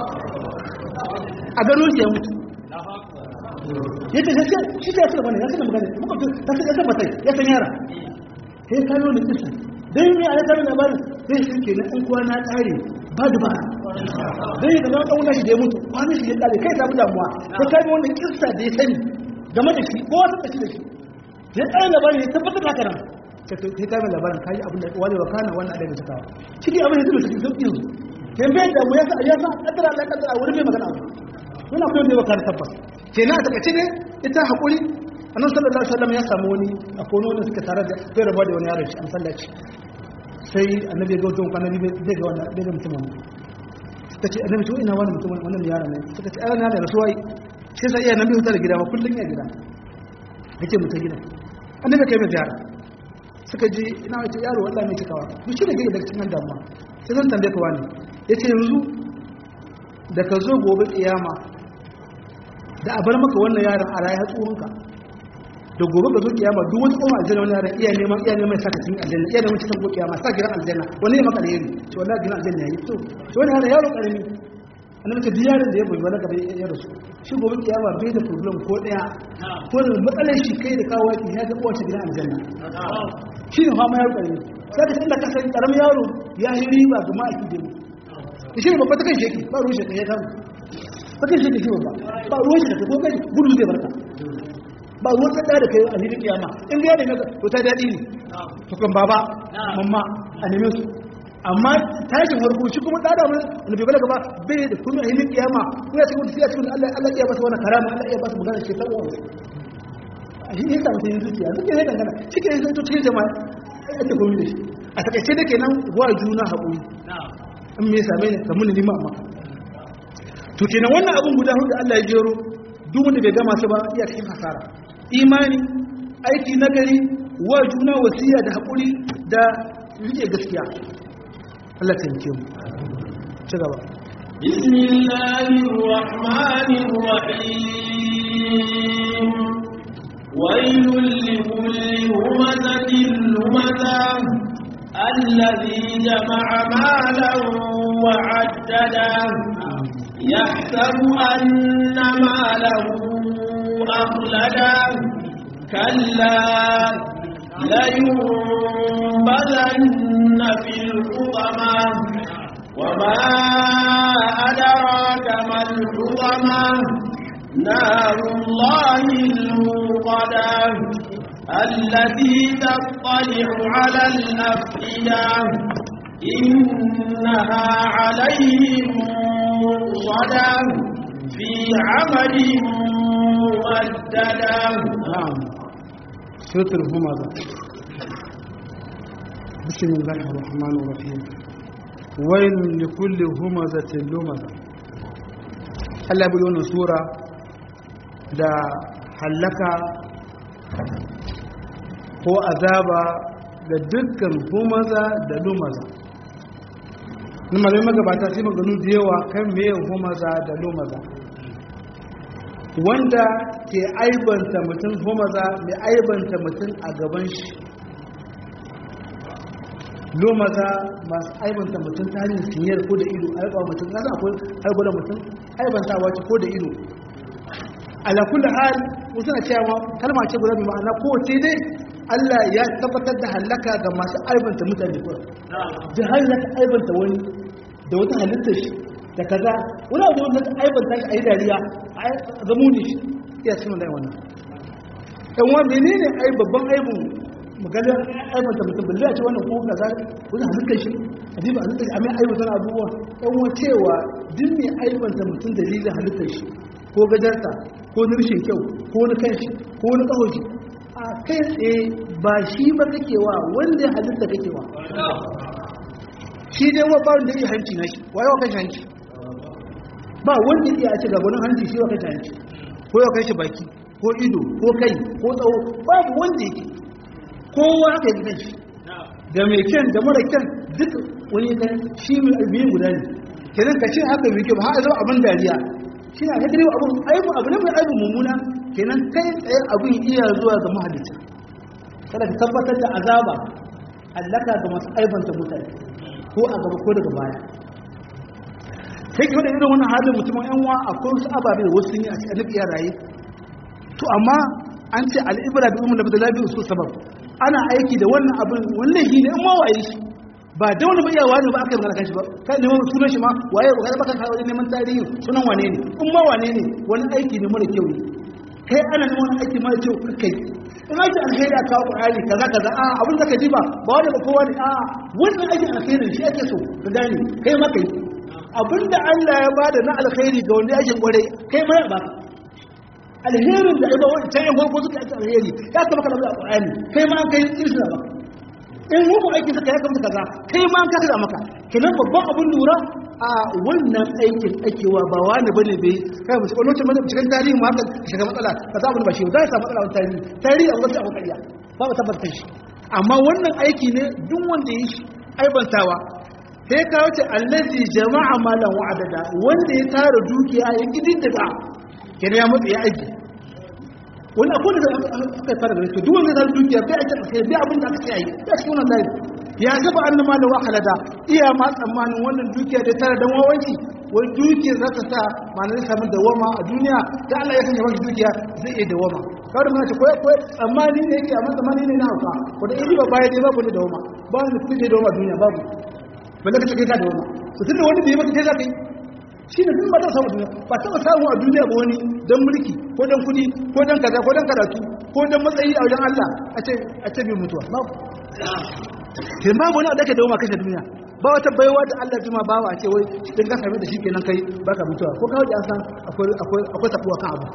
a gano shi ya mutu ya ce shi shi ta yasa bane ya san magana muka to ta san yasa batai ya san yara sai ka yi kisa dai me a ta labarin sai shi ke na ɗan kwana tsare ba da ba dai da na ɗauna shi da ya mutu kwanan shi ya tsare kai samu damuwa sai ka yi wannan kissa da ya sani game da shi ko wata tashi da shi ya tsare labarin ya tabbatar haka nan sai ta mai labarin kayi abin da wani wa kana wannan adabin ta kawo ciki abin da zai cikin sauƙi yanzu ke bai da mu ya sa ya sa kadara Allah kadara wurin mai magana abu wannan kuma ne baka tabbas kenan a takaice ne ita hakuri annabi sallallahu alaihi wasallam ya samu wani a kono wanda suka tare da zai rabuwa da wani yaron shi an sallaci sai annabi ya ga wajen kwana biyu zai ga wannan bai ga mutumin ta ce annabi to ina wani mutumin wannan yaron ne suka ce ai na da rasuwa sai sai iya nabi hutar gida ba kullun ya gida yake mutar gida annabi kai mai ziyara suka ji ina wace yaro wallahi mai cikawa duk shi da ke da cikin damuwa sai zan tambaye ka wani yace yanzu da ka zo gobe kiyama da a bar maka wannan yaron a rayu hatsurinka da gobe ka zo kiyama duk wani kuma aljanna wani yaron iya neman iya neman saka cikin aljanna iya neman cikin kiyama sa gidan aljanna wani ya maka alheri to wallahi gidan aljanna yayi to to wani yaron yaro karami annabi ce duk yaron da ya bayyana gaba ya rasu shi gobe kiyama bai da problem ko daya ko da matsalar shi kai da kawo yaki ya ga kowace gidan aljanna shi ne fama yaro karami sai da inda ka san karamin yaro ya yi riba ga ma'aiki da mu shi ne babba ta kan sheki ba ruwan sheki ya kama ta kan sheki shi babba ba ruwan sheki ko kai gudu zai barka ba ruwan tsada da kai a hilin kiyama in ga yadda maka to ta daɗi ne to kan baba mamma a neme su amma tashin farko shi kuma tsada mun wani bai balaga ba bai da kuma a hilin kiyama ko ya cikin tafiya cikin Allah Allah ya basa wani karama Allah ya basa magana ce ta uwa a shi ne yasa mutum yin zuciya zuciya ne dangana shi ke yin to cikin jama'a ake komi da shi a takaice da kenan wa juna haƙuri in me same ne ka muni lima maka to kenan wannan abin guda hudu Allah ya jero duk wanda bai gama su ba iya cikin hasara imani aiki nagari wa juna wasiya da haƙuri da rike gaskiya Allah ta yanke mu ci gaba بسم الله الرحمن الرحيم ويل لكل همزة لمزة الذي جمع مالا وعدده يحسب أن ماله أخلده كلا لينبذن في الحطمة وما أدراك ما الحطمة نار الله الموقدة التي تطلع على الأفئدة إنها عليهم مؤصدة في عمل ممددة نعم سورة الهمزة بسم الله الرحمن الرحيم ويل لكل همزة لمزة Allah bi wannan sura da hallaka ko azaba da dukkan humaza da lumaza na malamai magabata sai maganu da yawa kan meye humaza da lumaza wanda ke aibanta mutum humaza mai aibanta mutum a gaban shi lumaza masu aibanta mutum ta hanyar sinyar ko da ido aiba mutum kasa akwai aiba da mutum aibanta wace ko da ido ala kulli hal wasu na cewa kalma ce guda bi ma'ana kowace dai Allah ya tabbatar da halaka ga masu aibanta mutane ko da har zaka aibanta wani da wata halittar shi da kaza wani abu wanda aibanta shi a yi dariya a zamu ne shi iya suna da wannan ɗan wa menene ai babban aibun maganar aibanta mutum balle a ce wannan ko kaza wani halittar shi a diba halittar shi a mai aibanta abubuwa ɗan wa cewa duk mai aibanta mutum dalilin halittar shi ko gajarta ko nirshin kyau ko na kanshi ko na ƙahoshi a kai tsaye ba shi ba kake wa wanda halitta kake wa shi dai wa ba wanda ya hanci na shi waye wa kashi hanci ba wanda ya ce gabanin hanci shi wa kashi hanci ko ya kashi baki ko ido ko kai ko tsawo babu wanda yake kowa haka yi kanshi da mai kyan da mara kyan duk wani kan shi mai albiyin guda ne kenan ka ce haka mai kyau ba haka zama abin dariya shi na hadari abu aibu abu ne mai aibu mummuna kenan kai tsaye abin iya zuwa ga mahalicci kada ka tabbatar da azaba allaka ga masu aibanta mutane ko a gaba ko daga baya kai ki da irin wannan halin mutumin yan wa akwai wasu ababe da wasu sun yi a cikin iya raye to amma an ce al'ibra bi umma da labi usul sabab ana aiki da wannan abin wannan shi ne in ma waye shi ba da wani bai yawa ne ba aka yi magana kanshi ba kai neman sunan shi ma waye ba kai baka kawo neman tarihi sunan wane ne in ma wane ne wani aiki ne mara kyau ne kai ana neman wani aiki mara kyau kai in aiki alheri a kawo qur'ani kaza kaza a abin da ka ji ba ba wani ba kowa ne a wannan aikin alheri shi ake so ka gane kai ma kai abinda Allah ya bada na alkhairi ga wanda yake kware kai ma ya baka alherin da ba wani can yan farko suka yi alheri ya kama kana da qur'ani kai ma an kai irsha ba in muku aiki suka ya kamata kaza kai ma an kasa da maka kenan babban abin lura a wannan aikin akewa ba wani bane bai kai mu cikin lokacin da cikin tarihi mu haka shiga matsala ka za mu ba shi za ka samu matsala wannan tarihi tarihi a wasu abu kariya ba mu tabbatar shi amma wannan aiki ne duk wanda ya shi aibantawa sai ka wuce allazi jama'a malan wa'adada wanda ya tara dukiya ya kidin daga kenan ya matsa ya aiki wani akwai da aka tara da duk wanda ya tara dukiya bai aiki sai bai abin da aka ce ayi ya shi wannan layi ya gaba annan malan wa'alada iya ma tsammanin wannan dukiya da tara dan wawanci wai dukiyar za ta sa ma'anar samun dawama a duniya da Allah ya sanya wani dukiya zai iya dawama kawai mana ce koyi koyi tsammani ne yake amma tsammani ne na hauka wanda in ba baya dai babu ne dawama ba wani kuɗi da dawama duniya babu balle ka take ka dawama to tunda wani bai maka kai za ka yi shi ne ba ta samu duniya ba ta samu a duniya ba wani don mulki ko don kuɗi ko don kaza ko don karatu ko don matsayi a wajen Allah a ce a ce bai mutuwa babu kin babu wani da ka dawama kashe duniya ba wata baiwa da Allah jima bawa ce wai din ka same da shi kenan kai baka mutuwa ko kawai an san akwai akwai akwai tabuwa kan abu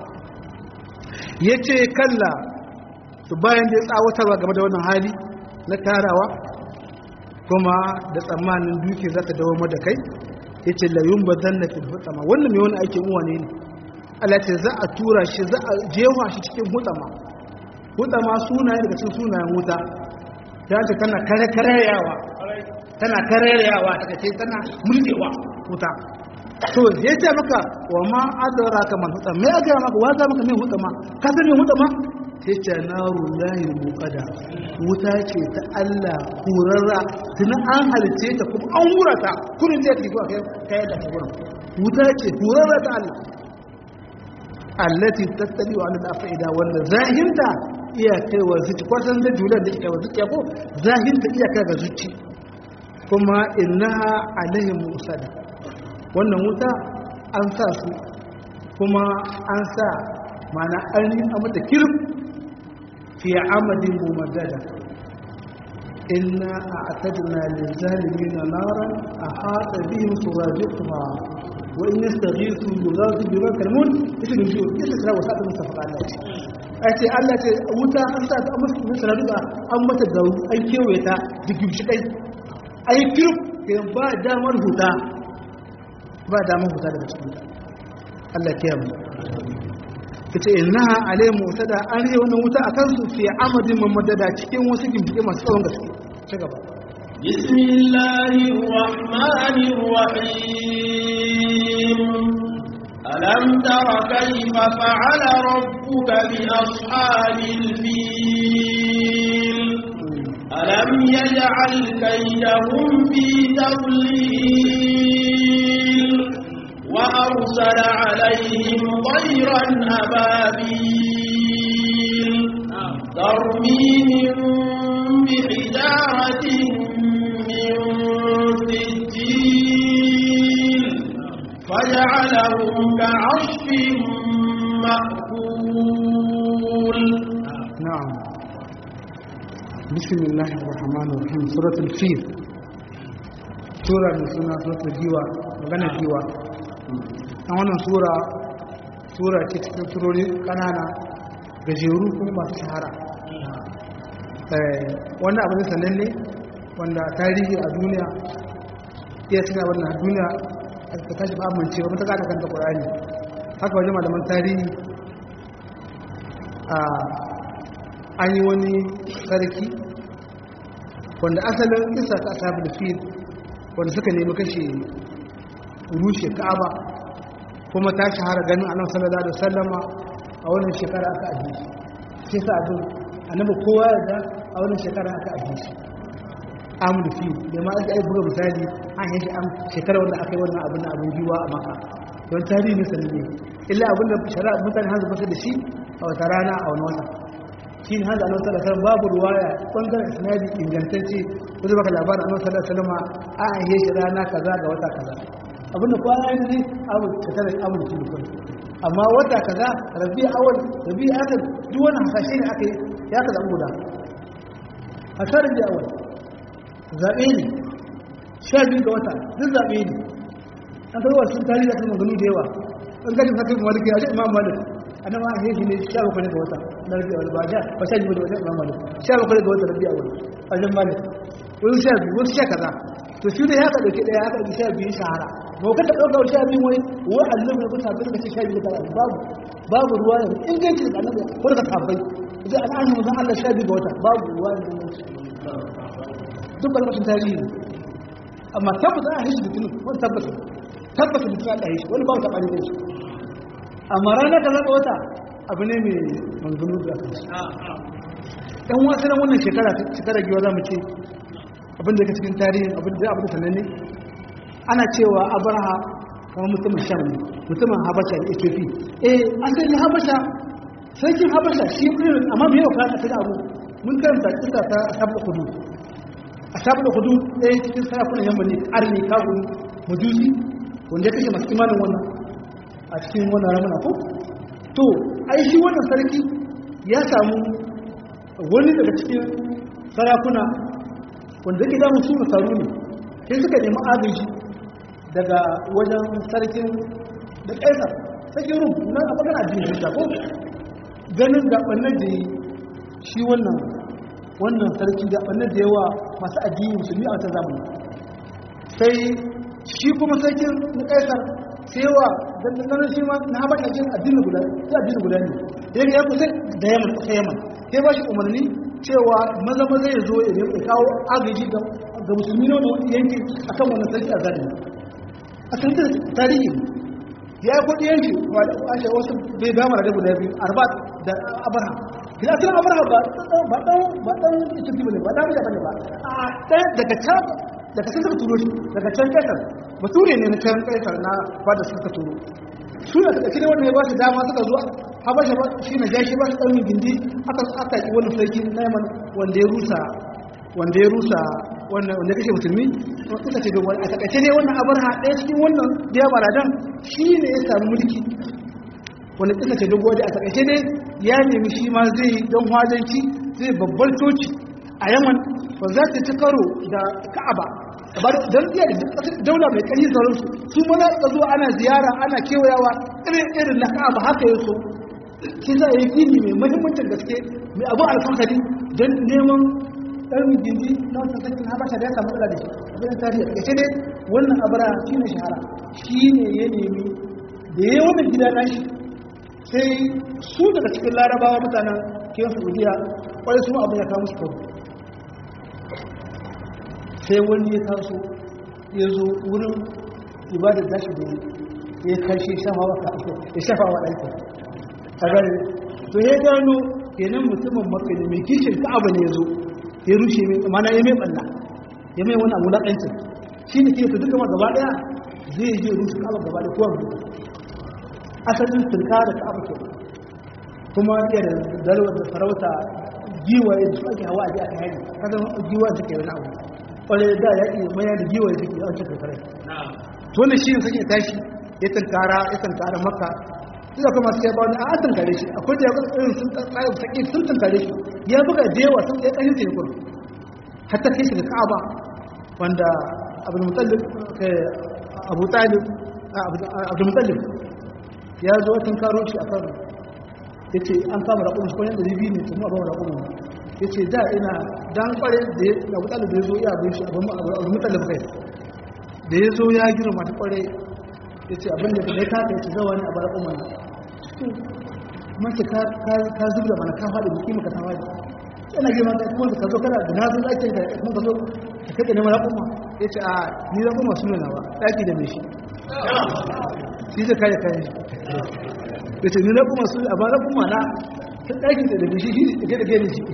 yace kalla to bayan da tsawatarwa game da wannan hali na tarawa kuma da tsammanin duki za ta dawo da kai yace la yumbadanna fil hutama wannan mai wani aikin uwa ne ne Allah ce za a tura shi za a jewa shi cikin hutama hutama sunaye daga cikin sunayen wuta ya ce tana kare kareyawa tana karerewa ta ce tana mulkewa wuta to ya ce maka wa ma adara ka man hutsa me aka maka wa za maka me hutsa ma ka san me hutsa ma sai ce naru lahi muqada wuta ce ta Allah kurarra tun an halice ta kuma an hura ta kurin da take kai kai da ta gurin wuta ce kurarra ta Allah allati tattali wa al-afida wanda zahinta iya kaiwa zuci kwasan da julan da kaiwa zuci ko zahinta iya kai ga zuci kuma innaha alaihim musada wannan wuta an sa su kuma an sa mana an yi a mata kirf fi amadin mumaddada inna a atadna lizalimin naran a hada bihim suradiquha wa in yastaghisu yughathu bi makalmun yashdu ju yasra wa sa'at mustafa Allah ai ce Allah ce wuta an sa ta amma suradiqa an mata garu an kewaye ta digib shi kai ai kirf ba damar huta ba damar huta daga cikin ta Allah ya kiyaye kace innaha alayhi mutada an yi wannan wuta akan su fi amadin mamadada cikin wasu gimbiɗe masu tsawon gaske ci gaba bismillahir rahmanir rahim alam tara kayfa fa'ala rabbuka bi ashabil fil alam yaj'al kaydahum fi tadlil وأرسل عليهم طيرا أبابيل ترميهم بحجارة من سجيل فجعلهم كعصف مأكول نعم بسم الله الرحمن الرحيم سورة الفيل سورة من سورة الجيوة مغنى الجيوة a wannan sura sura ce cikin surori kanana gajeru kuma masu shahara wannan abu ne sananne wanda tarihi a duniya iya cika wannan duniya ta tashi ba amince ba mutaka da kanta ƙwararri haka wajen malaman tarihi a an yi wani sarki wanda asalin isa ta asabar fil wanda suka nemi kashe rushe ka'aba kuma ta shahara ganin annabi sallallahu alaihi wasallama a wannan shekara aka aje shi sai sa abin annabi kowa ya da a wannan shekara aka aje shi amul fi da ma ai buga misali an yi am shekara wanda aka yi wannan abin abin jiwa a maka don tarihi ne sanne illa abin da shari'a mutane hanzu basu da shi a wata rana a wani wata shi ne hanzu annabi sallallahu alaihi wasallam babu ruwaya bangaren isnadi ingantacce ko baka labarin annabi sallallahu alaihi wasallama an yi shi rana kaza ga wata kaza abinda kwana yin ne abu ta tare abu da kuma amma wata kaza rabi awal rabi akhir duk wannan hasashe ne aka ya ka zabu guda hasar rabi awal zabe ne sha biyu ga wata duk zabe ne an tarwa sun tarihi kan maganu da yawa an gajin hakim maliki ya ce imam malik annan ma heshi ne sha bakwai ga wata na rabi awal ba sha ba sha biyu ga wata imam malik sha bakwai ga wata rabi awal a jan malik wani sha biyu wasu sha kaza to shi ne ya ka dauke daya ya ka dauki sha biyu shahara ba ka dauka sha biyu wai wai annabi ne kusa bin kace sha biyu da babu babu ruwa ne inganci da annabi ko da tabbai idan an yi musan Allah sha biyu ga wata babu ruwa ne duk balmacin tarihi ne amma tabbata a hishi litinin wani tabbata tabbata litinin Allah hishi wani babu taɓa ne shi amma ranar ka zaɓa wata abu ne mai manganu da aka shi ɗan wasu nan wannan shekara shekara giwa za mu ce abin da ka cikin tarihin abin da abin da sananne ana cewa abraha kamar mutumin sham ne mutumin habasha da ethiopia eh asali habasha sarkin habasha shi irin amma mai yau kana ta abu mun karanta kisa ta sabu kudu a sabu kudu ɗaya cikin sarakunan yamma ne arni kawo majusi wanda ya kashe masu imanin wannan a cikin wannan ramuna ko to ai shi wannan sarki ya samu wani daga cikin sarakuna wanda yake damun su nasaru ne sai suka nemi agaji daga wajen sarkin da ƙaisar sarkin rum na a magana addinin da ko ganin gabanin da yi shi wannan wannan sarki gabanin da yawa masu addini musulmi a wata zamani sai shi kuma sarkin na ƙaisar sai yawa dandanar shi ma na haɓar da jin addinin guda ya addinin guda ne ya ya kusa da yaman kusa yaman sai ba shi umarni cewa maza maza ya zo ya nemi kawo agaji ga musulmi na wani yanki akan wannan sarki a zalimi a cikin tarihi ya yi kudi yanki ashe wasu bai dama da guda biyu arba da abarha kila tun abarha ba ba dan ba dan ita bane ba dan da bane ba a dan daga can daga can suka turo shi daga can kasar bature ne na can kasar na fada suka turo su da suka kire wannan ya ba su dama suka zo habasha ba shi na jashi ba su ɗaurin gindi aka aka yi wani sarki na yaman wanda ya rusa wanda ya rusa wanda ya kashe musulmi kusa ce dogon a takaice ne wannan abar ha ɗaya cikin wannan da ya baradan shi ne ya samu mulki wanda kusa ce dogon da a takaice ne ya nemi shi ma zai don hwajanci zai babbar coci a yaman ba za ta ci karo da ka'aba don iya da daula mai ƙarfi sauransu su mana ka zuwa ana ziyara ana kewayawa irin irin na ka'aba haka ya so shi za a yi gini mai mahimmancin gaske mai abu alfahari don neman ɗan gindi na wata sarkin habasha da ya samu da shi abin tarihi a ƙarshe dai wannan abara shi ne shahara shi ne ya nemi da ya yi wannan gida na shi sai su daga cikin larabawa mutanen kiyon saudiya kwarai su abin ya kawo musu kawo sai wani ya taso ya zo wurin ibadar dashi da ya kashe ya shafa wa ɗansa a gari to ya gano kenan mutumin makani mai kishin ka'aba ne ya zo ya rushe mai mana ya mai ɓalla ya mai wani abu laƙancin shi ne ke ta duka gaba ɗaya zai je rushe ka'aba gaba da kowa mutu asalin turka da ka'aba ke kuma iya da dalwar da farauta giwaye da su ake hawa a ji a kai kasan giwa suke wani abu kwarai da ya ƙi maya da giwaye suke an cikin kare to wannan shi ne suke tashi ya tunkara ya tunkara maka ina kuma sai ba wani an tunkare shi akwai da ya irin sun tsaye sake sun tunkare shi ya buga da yawa sun ya kashin sai kuma hatta kai shi da ka'aba wanda abu mutallib abu talib abu mutallib ya zo ya tunkaro shi a kan ya ce an kama raƙumin shi kwanan da biyu ne tun abin raƙumin ya ce da ina dan kware da ya abu talib da ya zo ya abin shi abu mutallib kai da ya zo ya girma ta kware ya ce abin da ya kafa ya ce zawa ne a bar umar mace ka zubda mana ka faɗi da kima ka ta faɗi yana girma ta kuma ka zo kana da na zo ɗakin ka kuma ka zo ka kaɗe neman raƙuma ya ce a ni raƙuma su nuna ba ɗaki da mai shi shi zai kare kayan shi ya ce ni raƙuma su a ba raƙuma na ta ɗakin da mai shi shi da ke da ke shi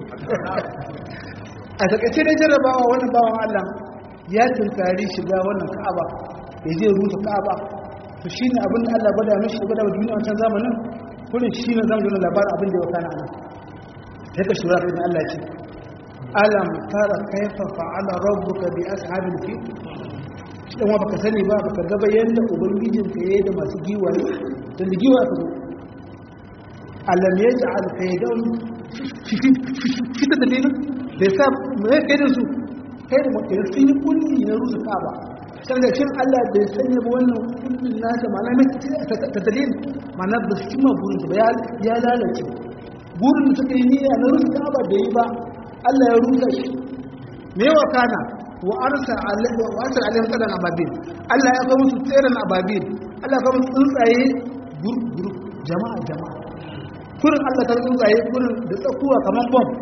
a takaice ne jarrabawa wannan bawan allah ya tunkari shiga wannan ka'aba ya je rusa ka'aba to shi ne abin da Allah bada mishi bada wa duniya wancan zamanin kullum shi ne zama jona labarin abin da ya wakana nan sai ka shura da Allah ce alam tara kaifa fa'ala rabbuka bi ashabil fi shi dan baka sani ba baka ga bayan da ubangijin ka yayi da masu giwaye da giwa ka zo alam yaj'al kaydahum fi tadlil bai sa mai kaidin su kai da mutum sun yi kulli na rusa kaba saboda cin Allah bai sanya ba wannan kullun nasa ma'ana mai ta dalil ma'ana ba su cimma burin ba ya lalace burin da suka yi niyya na rusa kaba da yi ba Allah ya rusa shi me wa kana wa arsa alaihi wa arsa alaihi qadan ababil Allah ya kawo musu tseren ababil Allah ya kawo musu tsuntsaye gurguru jama'a jama'a kurin Allah ta tsuntsaye kurin da tsakuwa kamar bomb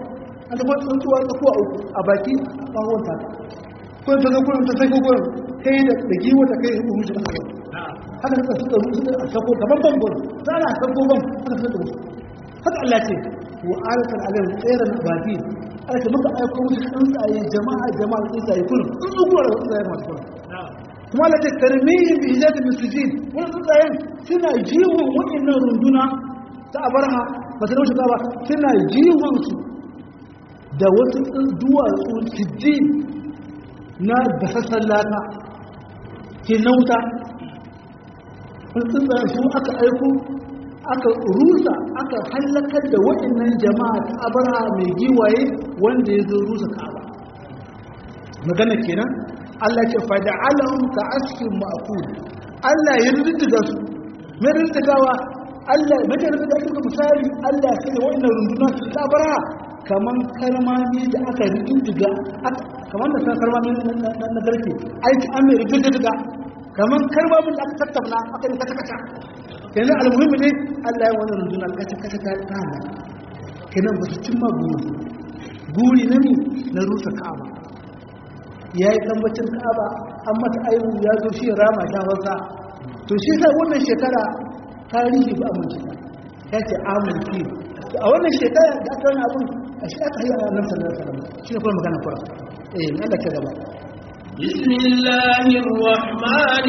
an ta kwanta tsuntsuwa ta kuwa uku a baki a ɓawon ta ko ta zo kurin ta sai kurin kai da da giwa ta kai hukumu shi kanka haka suka suka suka sako gaban ban gurin za a sako ban haka suka musu haka Allah ce wa alatar alayhi tsairan baki aka ce muka aiko musu tsuntsaye jama'a jama'a tsuntsaye kullum tsuntsu kuwa da tsuntsaye masu kullum kuma Allah ce tarmihin bi hijab min sujin wani tsuntsayen suna jiwon wa'annan runduna ta abarha ba su dauce ba suna jiwon su da wasu duwatsu sujin na gasassan laka ke nauta wani tsuntsayen su aka aiko aka rusa aka hallakar da waɗannan jama'a ta abarha mai giwaye wanda ya zo rusa ka'aba magana kenan Allah ce fada alahun ka askin ma'akul Allah ya rindiga su mai rindigawa Allah mai rindiga ake ka misali Allah sai waɗannan runduna su ta abarha kaman karmami da aka rindiga kaman da san karmami na garke aiki an mai rindiga kaman karmamin da aka tattauna aka yi kata-kata yanzu almuhimmi ne Allah ya wani rundunar kata-kata ta kama kenan ba su cimma guri guri na ne na rusa ka'aba ya yi tambacin ka'aba an mata aiwu ya zo shi rama ta wasa to shi sai wannan shekara tarihi ba amince ya ce amurki a wannan shekara da aka wani abun a shi aka yi a nan sallar sallar shi ne kuma magana kura eh Allah ke gaba بسم الله الرحمن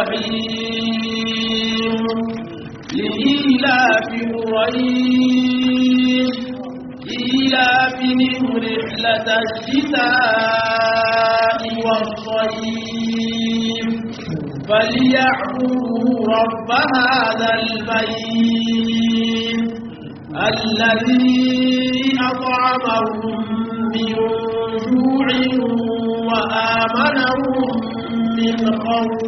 الرحيم لإيلاف قريش إيلافهم رحلة الشتاء والصيف فليعبدوا رب هذا البيت الذي أطعمهم من جوع وآمنهم من خوف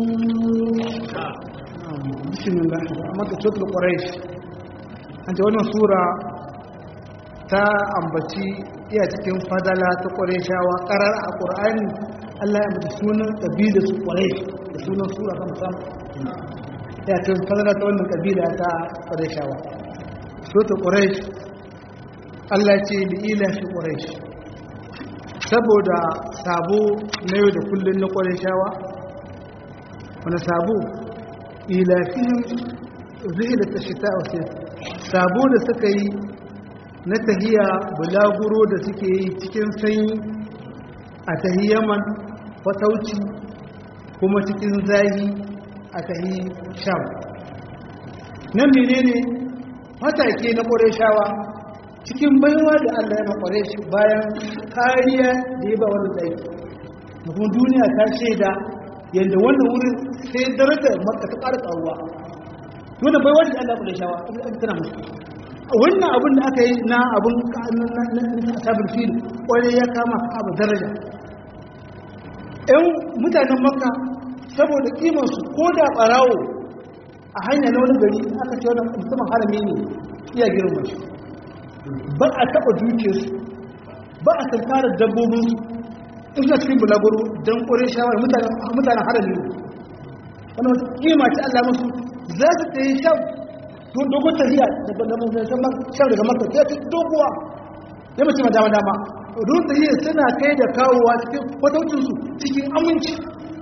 بسم الله amma ta cikin quraish an ce wannan sura ta ambaci iya cikin fadala ta qurayshawa qarar a qur'ani Allah ya ambaci sunan kabila su quraish da sunan sura ta musamman ya cikin fadala ta wannan kabila ta qurayshawa sura quraish Allah ce li ila fi quraish saboda sabo na yau da kullun na qurayshawa wani sabo ilafihim zihila ta shita wasu sabo da suka yi na tahiya bulaguro da suke yi cikin sanyi a tahi yaman fatauci kuma cikin zahi a tahi sham nan menene matake na ƙwarishawa cikin baiwa da allah ya makware shi bayan kariya da ya ba wani ɗaki da kuma duniya ta shaida yadda wannan wurin sai darajar maka ta ƙara ƙaruwa wannan bai wani Allah kula shawa tana musu wannan abin da aka yi na abin na sabon fil wani ya kama abu daraja ‘yan mutanen makka saboda kimansu ko da ɓarawo a hanya na wani gari aka ce wani musamman harami ne iya girma shi ba a taɓa dukiyarsu ba a tankarar dabbobinsu in suna cikin bulaguro don ƙorin shawar mutanen harami ne wani wata kima ce Allah musu za su ta yi shan don dogon tafiya daga shan daga maka ta fi doguwa ya mace dama dama don tafiya suna kai da kawowa cikin kwataucinsu cikin aminci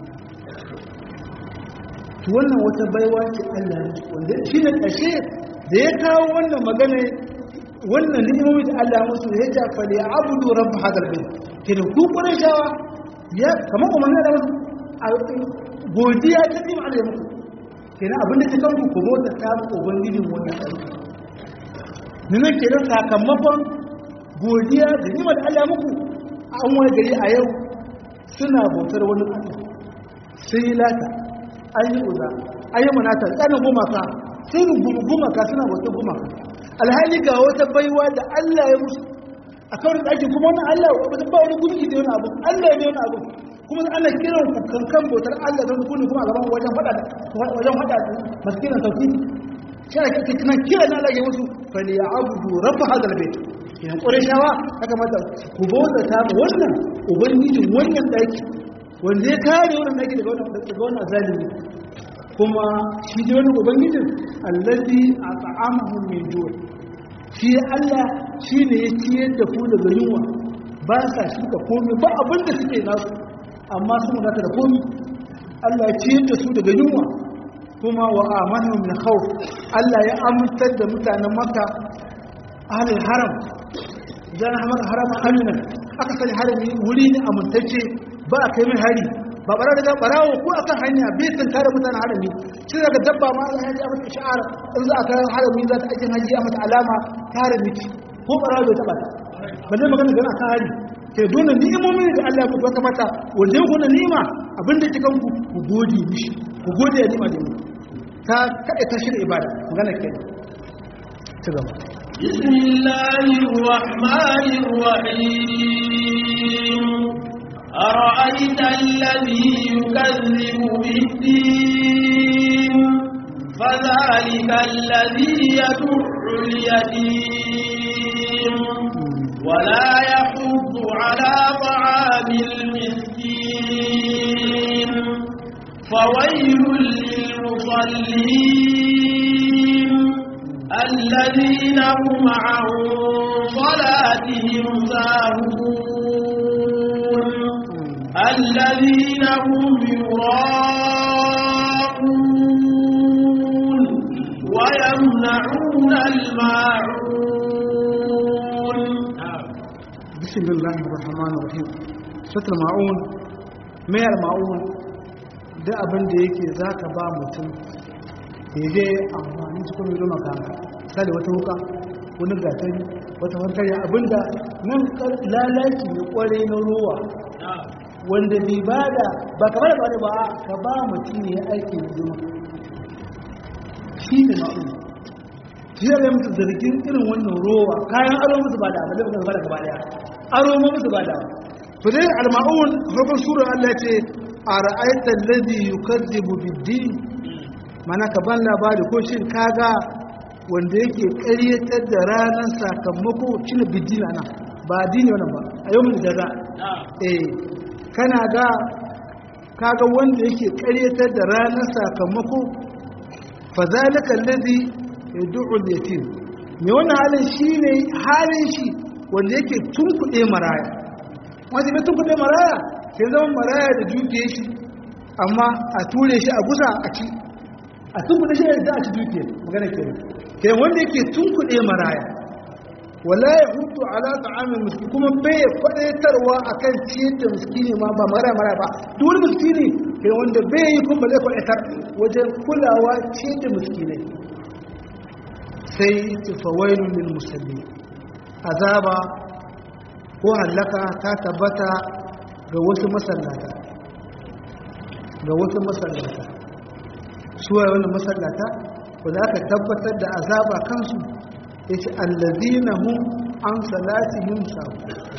to wannan wata baiwa ce Allah ya wanda shi ne ƙashe da ya kawo wannan magana wannan ni'imomi da Allah musu ya ja fa ya abudu rabb hadal bayt kenan ku kuren shawa ya kamar umarni da musu godiya ta nima Allah ya muku kenan abinda ta kanku ku bauta ta mu ubangijin wannan aiki nuna kenan sakamakon godiya da nima da Allah muku an wani gari a yau suna bautar wani Allah sun yi lata an yi uza an yi manata tsanin gumaka sun rungumi gumaka suna bautar gumaka alhali ga wata baiwa da Allah ya musu a kawai da ake kuma wani Allah ba wani gunki da wani abu Allah ne wani abu kuma ana kiran ku kankan bautar Allah don kuni kuma a gaban wajen fada wajen fada masu kiran tauhidi shi ake kina kira na Allah ya musu fa li ya'budu rabb hadal bayt idan qurayshawa haka mata ku bauta ta wannan ubangijin wannan daki wanda ya kare wannan daki daga wannan daga wannan zalimi kuma shi da wannan ubangijin allazi at'amahum min ju' shi Allah shine ya ciyar da ku daga yunwa ba sa shuka komai ba abin da suke nasu amma sun wadata da komai Allah ya ciyar da su daga yunwa kuma wa amanu min khawf Allah ya amintar da mutanen Makka ahlul haram dan hamar haram aminan aka sani harami wuri ne amintacce ba a kai mai hari ba bara da barawo ko akan hanya bai san tare mutanen harami shi daga dabba ma Allah ya ji mata ishara in za a kai harami za ta ake haji a mata alama ta harami ko barawo bai taba ta balle magana gana kan hari ke dole ni'imomin da Allah ya baka mata wanda ya gona ni'ima abinda yake kanku ku gode mishi ku gode ya ni'ima da mu ta kada ta shirya ibada magana ke ci gaba بسم الله الرحمن الرحيم أرأيت الذي يكذب بالدين فذلك الذي يدع اليتيم ولا يحض على طعام المسكين فويل للمصلين الذين هم عن صلاتهم ساهون الذين هم يراءون ويمنعون الماعون بسم الله الرحمن الرحيم sutur ma'un mayar ma'un da abin da yake za ka ba mutum ya je amfani cikin mai zama kama misali wata wuka wani gatari wata hankali abinda nan lalaci ne kwarai na ruwa wanda bai ba da ba kamar da ba ka ba mutum ne ya aiki zuma shi ne ma'un shi ya mutu zargin irin wannan ruwa kayan aro musu ba da abin da ba da gaba daya aro musu ba da fadai al-ma'un farkon sura Allah ce a ra'aita alladhi yukazzibu bid-din mana ka ban labari ko shin kaga wanda yake ƙaryatar da ranar sakamako shine bid-din ana ba dini wannan ba a yau mun jaza eh kana ga kaga wanda yake ƙaryatar da ranar sakamako fa zalika alladhi yad'u al-yatim me wannan halin shine halin shi wanda yake tunkuɗe maraya wanda bai tunkuɗe maraya sai zama maraya da dukiye shi amma a ture shi a gusa a ci a tunkuɗe shi da a ci dukiye magana ke ke wanda yake tunkuɗe maraya wala ya hutu ala ta'amin miski kuma bai kwadaitarwa akan ciyar da miskini ma ba maraya maraya ba duk wani miskini ke wanda bai yi kuma zai kwadaitar wajen kulawa ciyar da miskinai sai tafawailun lil musalli azaba ko hallaka ta tabbata ga wasu masallata ga wasu masallata suwa wani masallata wadda aka tabbatar da azaba kansu ya ce allazina hun an salatihim sahu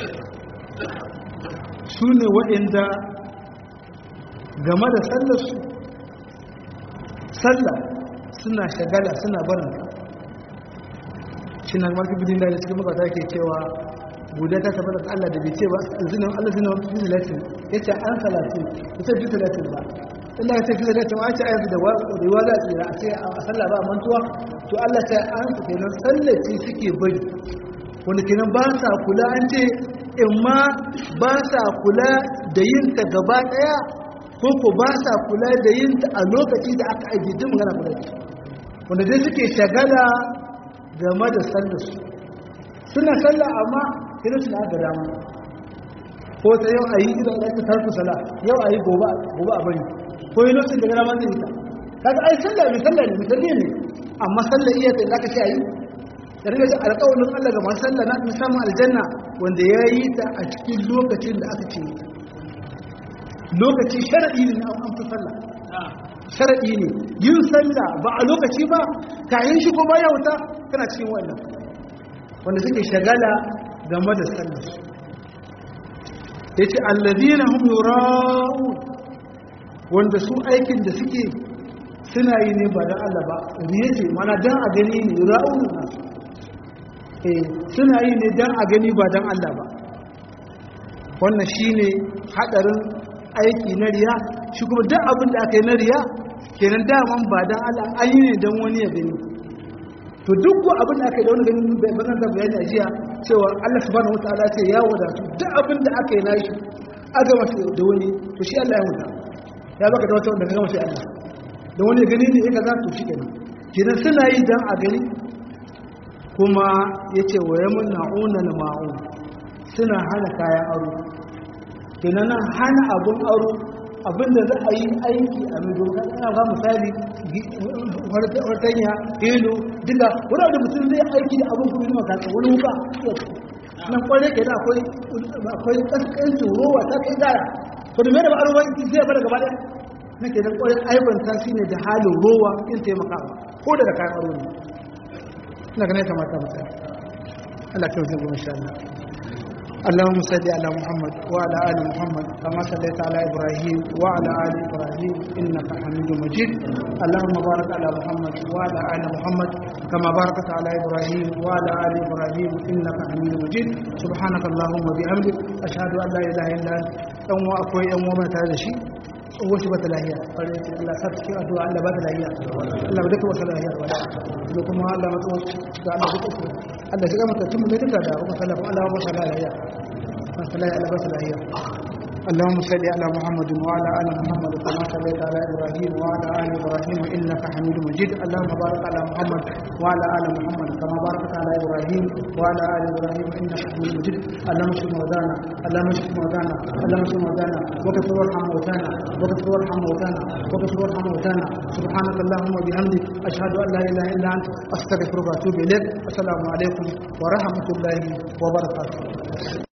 su ne waɗanda game da sallarsu sallah suna shagala suna barin shi na marki bidin da cikin makata ke cewa guda ta tabbata da Allah da bai ce ba zina Allah zina fi salatin yace an salatin yace fi salatin ba Allah ya ce fi salatin ba ce ayatu da riwa za tsira a ce a sallah ba mantuwa to Allah ta an su kenan sallaci suke bari wanda kenan ba sa kula an ce in ma ba sa kula da yin ta gaba daya ko ko ba sa kula da yin ta a lokaci da aka ajiye din magana kula wanda dai suke shagala game da sallarsu suna sallah amma kira suna da dama ko ta yau a yi idan aka tarku sala yau a yi gobe a bari ko yi lokacin da gara zai yi ta kaga ai sallah mai sallah ne misali ne amma sallah iya ta zaka ce a yi da riga ji alƙawarin Allah ga masu sallah na musamman aljanna wanda ya yi ta a cikin lokacin da aka ce lokaci sharaɗi ne an fi sallah sharaɗi ne yin sallah ba a lokaci ba kayan shi ko baya wuta kana cikin wannan wanda suke shagala game da sallar ya ce allazina hum yura'u wanda su aikin da suke suna yi ne ba don Allah ba riye ce mana don a gani ne yura'u na eh suna yi ne don a gani ba don Allah ba wannan shine hadarin aiki na riya shi kuma duk abin da aka yi na riya kenan daman ba don Allah an yi ne don wani ya gani to duk ko abin da aka yi da wani ganin bazan da bayani a jiya cewa Allah subhanahu wataala ce ya wadatu duk abin da aka yi nashi aka masa da wani to shi Allah ya huta ya baka da wata wanda ka gama sai Allah da wani gani ne ya kaza to shi kenan kenan suna yi dan a gani kuma yace wa yamna'una al-ma'un suna hana kayan aro kenan nan hana abun aro abinda za a yi aiki a mai doka ana ga misali wartanya ilu duka wani abu da mutum zai aiki da abin kuma zama kasa wani wuka nan kwalle ke da akwai akwai kaskancin rowa ta kai gara to da mai da ba aro ba zai bada gaba daya na ke nan kwalle aibanta shi ne da halin rowa in taimakawa ko da da kayan aro ne ina ganin kamata mutane Allah kyau zai goma sha Allah اللهم صل على محمد وعلى ال محمد كما صليت على ابراهيم وعلى ال ابراهيم انك حميد مجيد اللهم بارك على محمد وعلى ال محمد كما باركت على ابراهيم وعلى ال ابراهيم انك حميد مجيد سبحانك اللهم وبحمدك اشهد ان لا اله الا انت dan wa akwai yan uwa tare da shi wasu ba ta lahiya kwarai ce Allah sa cikin addu'a Allah ba ta lahiya Allah duka wata lahiya wala da kuma Allah matso ga Allah duka Allah shiga mata tun mai duka da kuma sallah Allah ba ta lahiya sallah Allah ba ta lahiya اللهم صل على محمد وعلى ال محمد كما صليت على ابراهيم وعلى ال ابراهيم انك حميد مجيد اللهم بارك على محمد وعلى ال محمد كما باركت على ابراهيم وعلى ال ابراهيم انك حميد مجيد اللهم اشف موتانا اللهم اشف موتانا اللهم اشف موتانا وكفر وارحم موتانا وكفر وارحم موتانا وكفر وارحم موتانا سبحانك اللهم وبحمدك اشهد ان لا اله الا انت استغفرك واتوب اليك السلام عليكم ورحمه الله وبركاته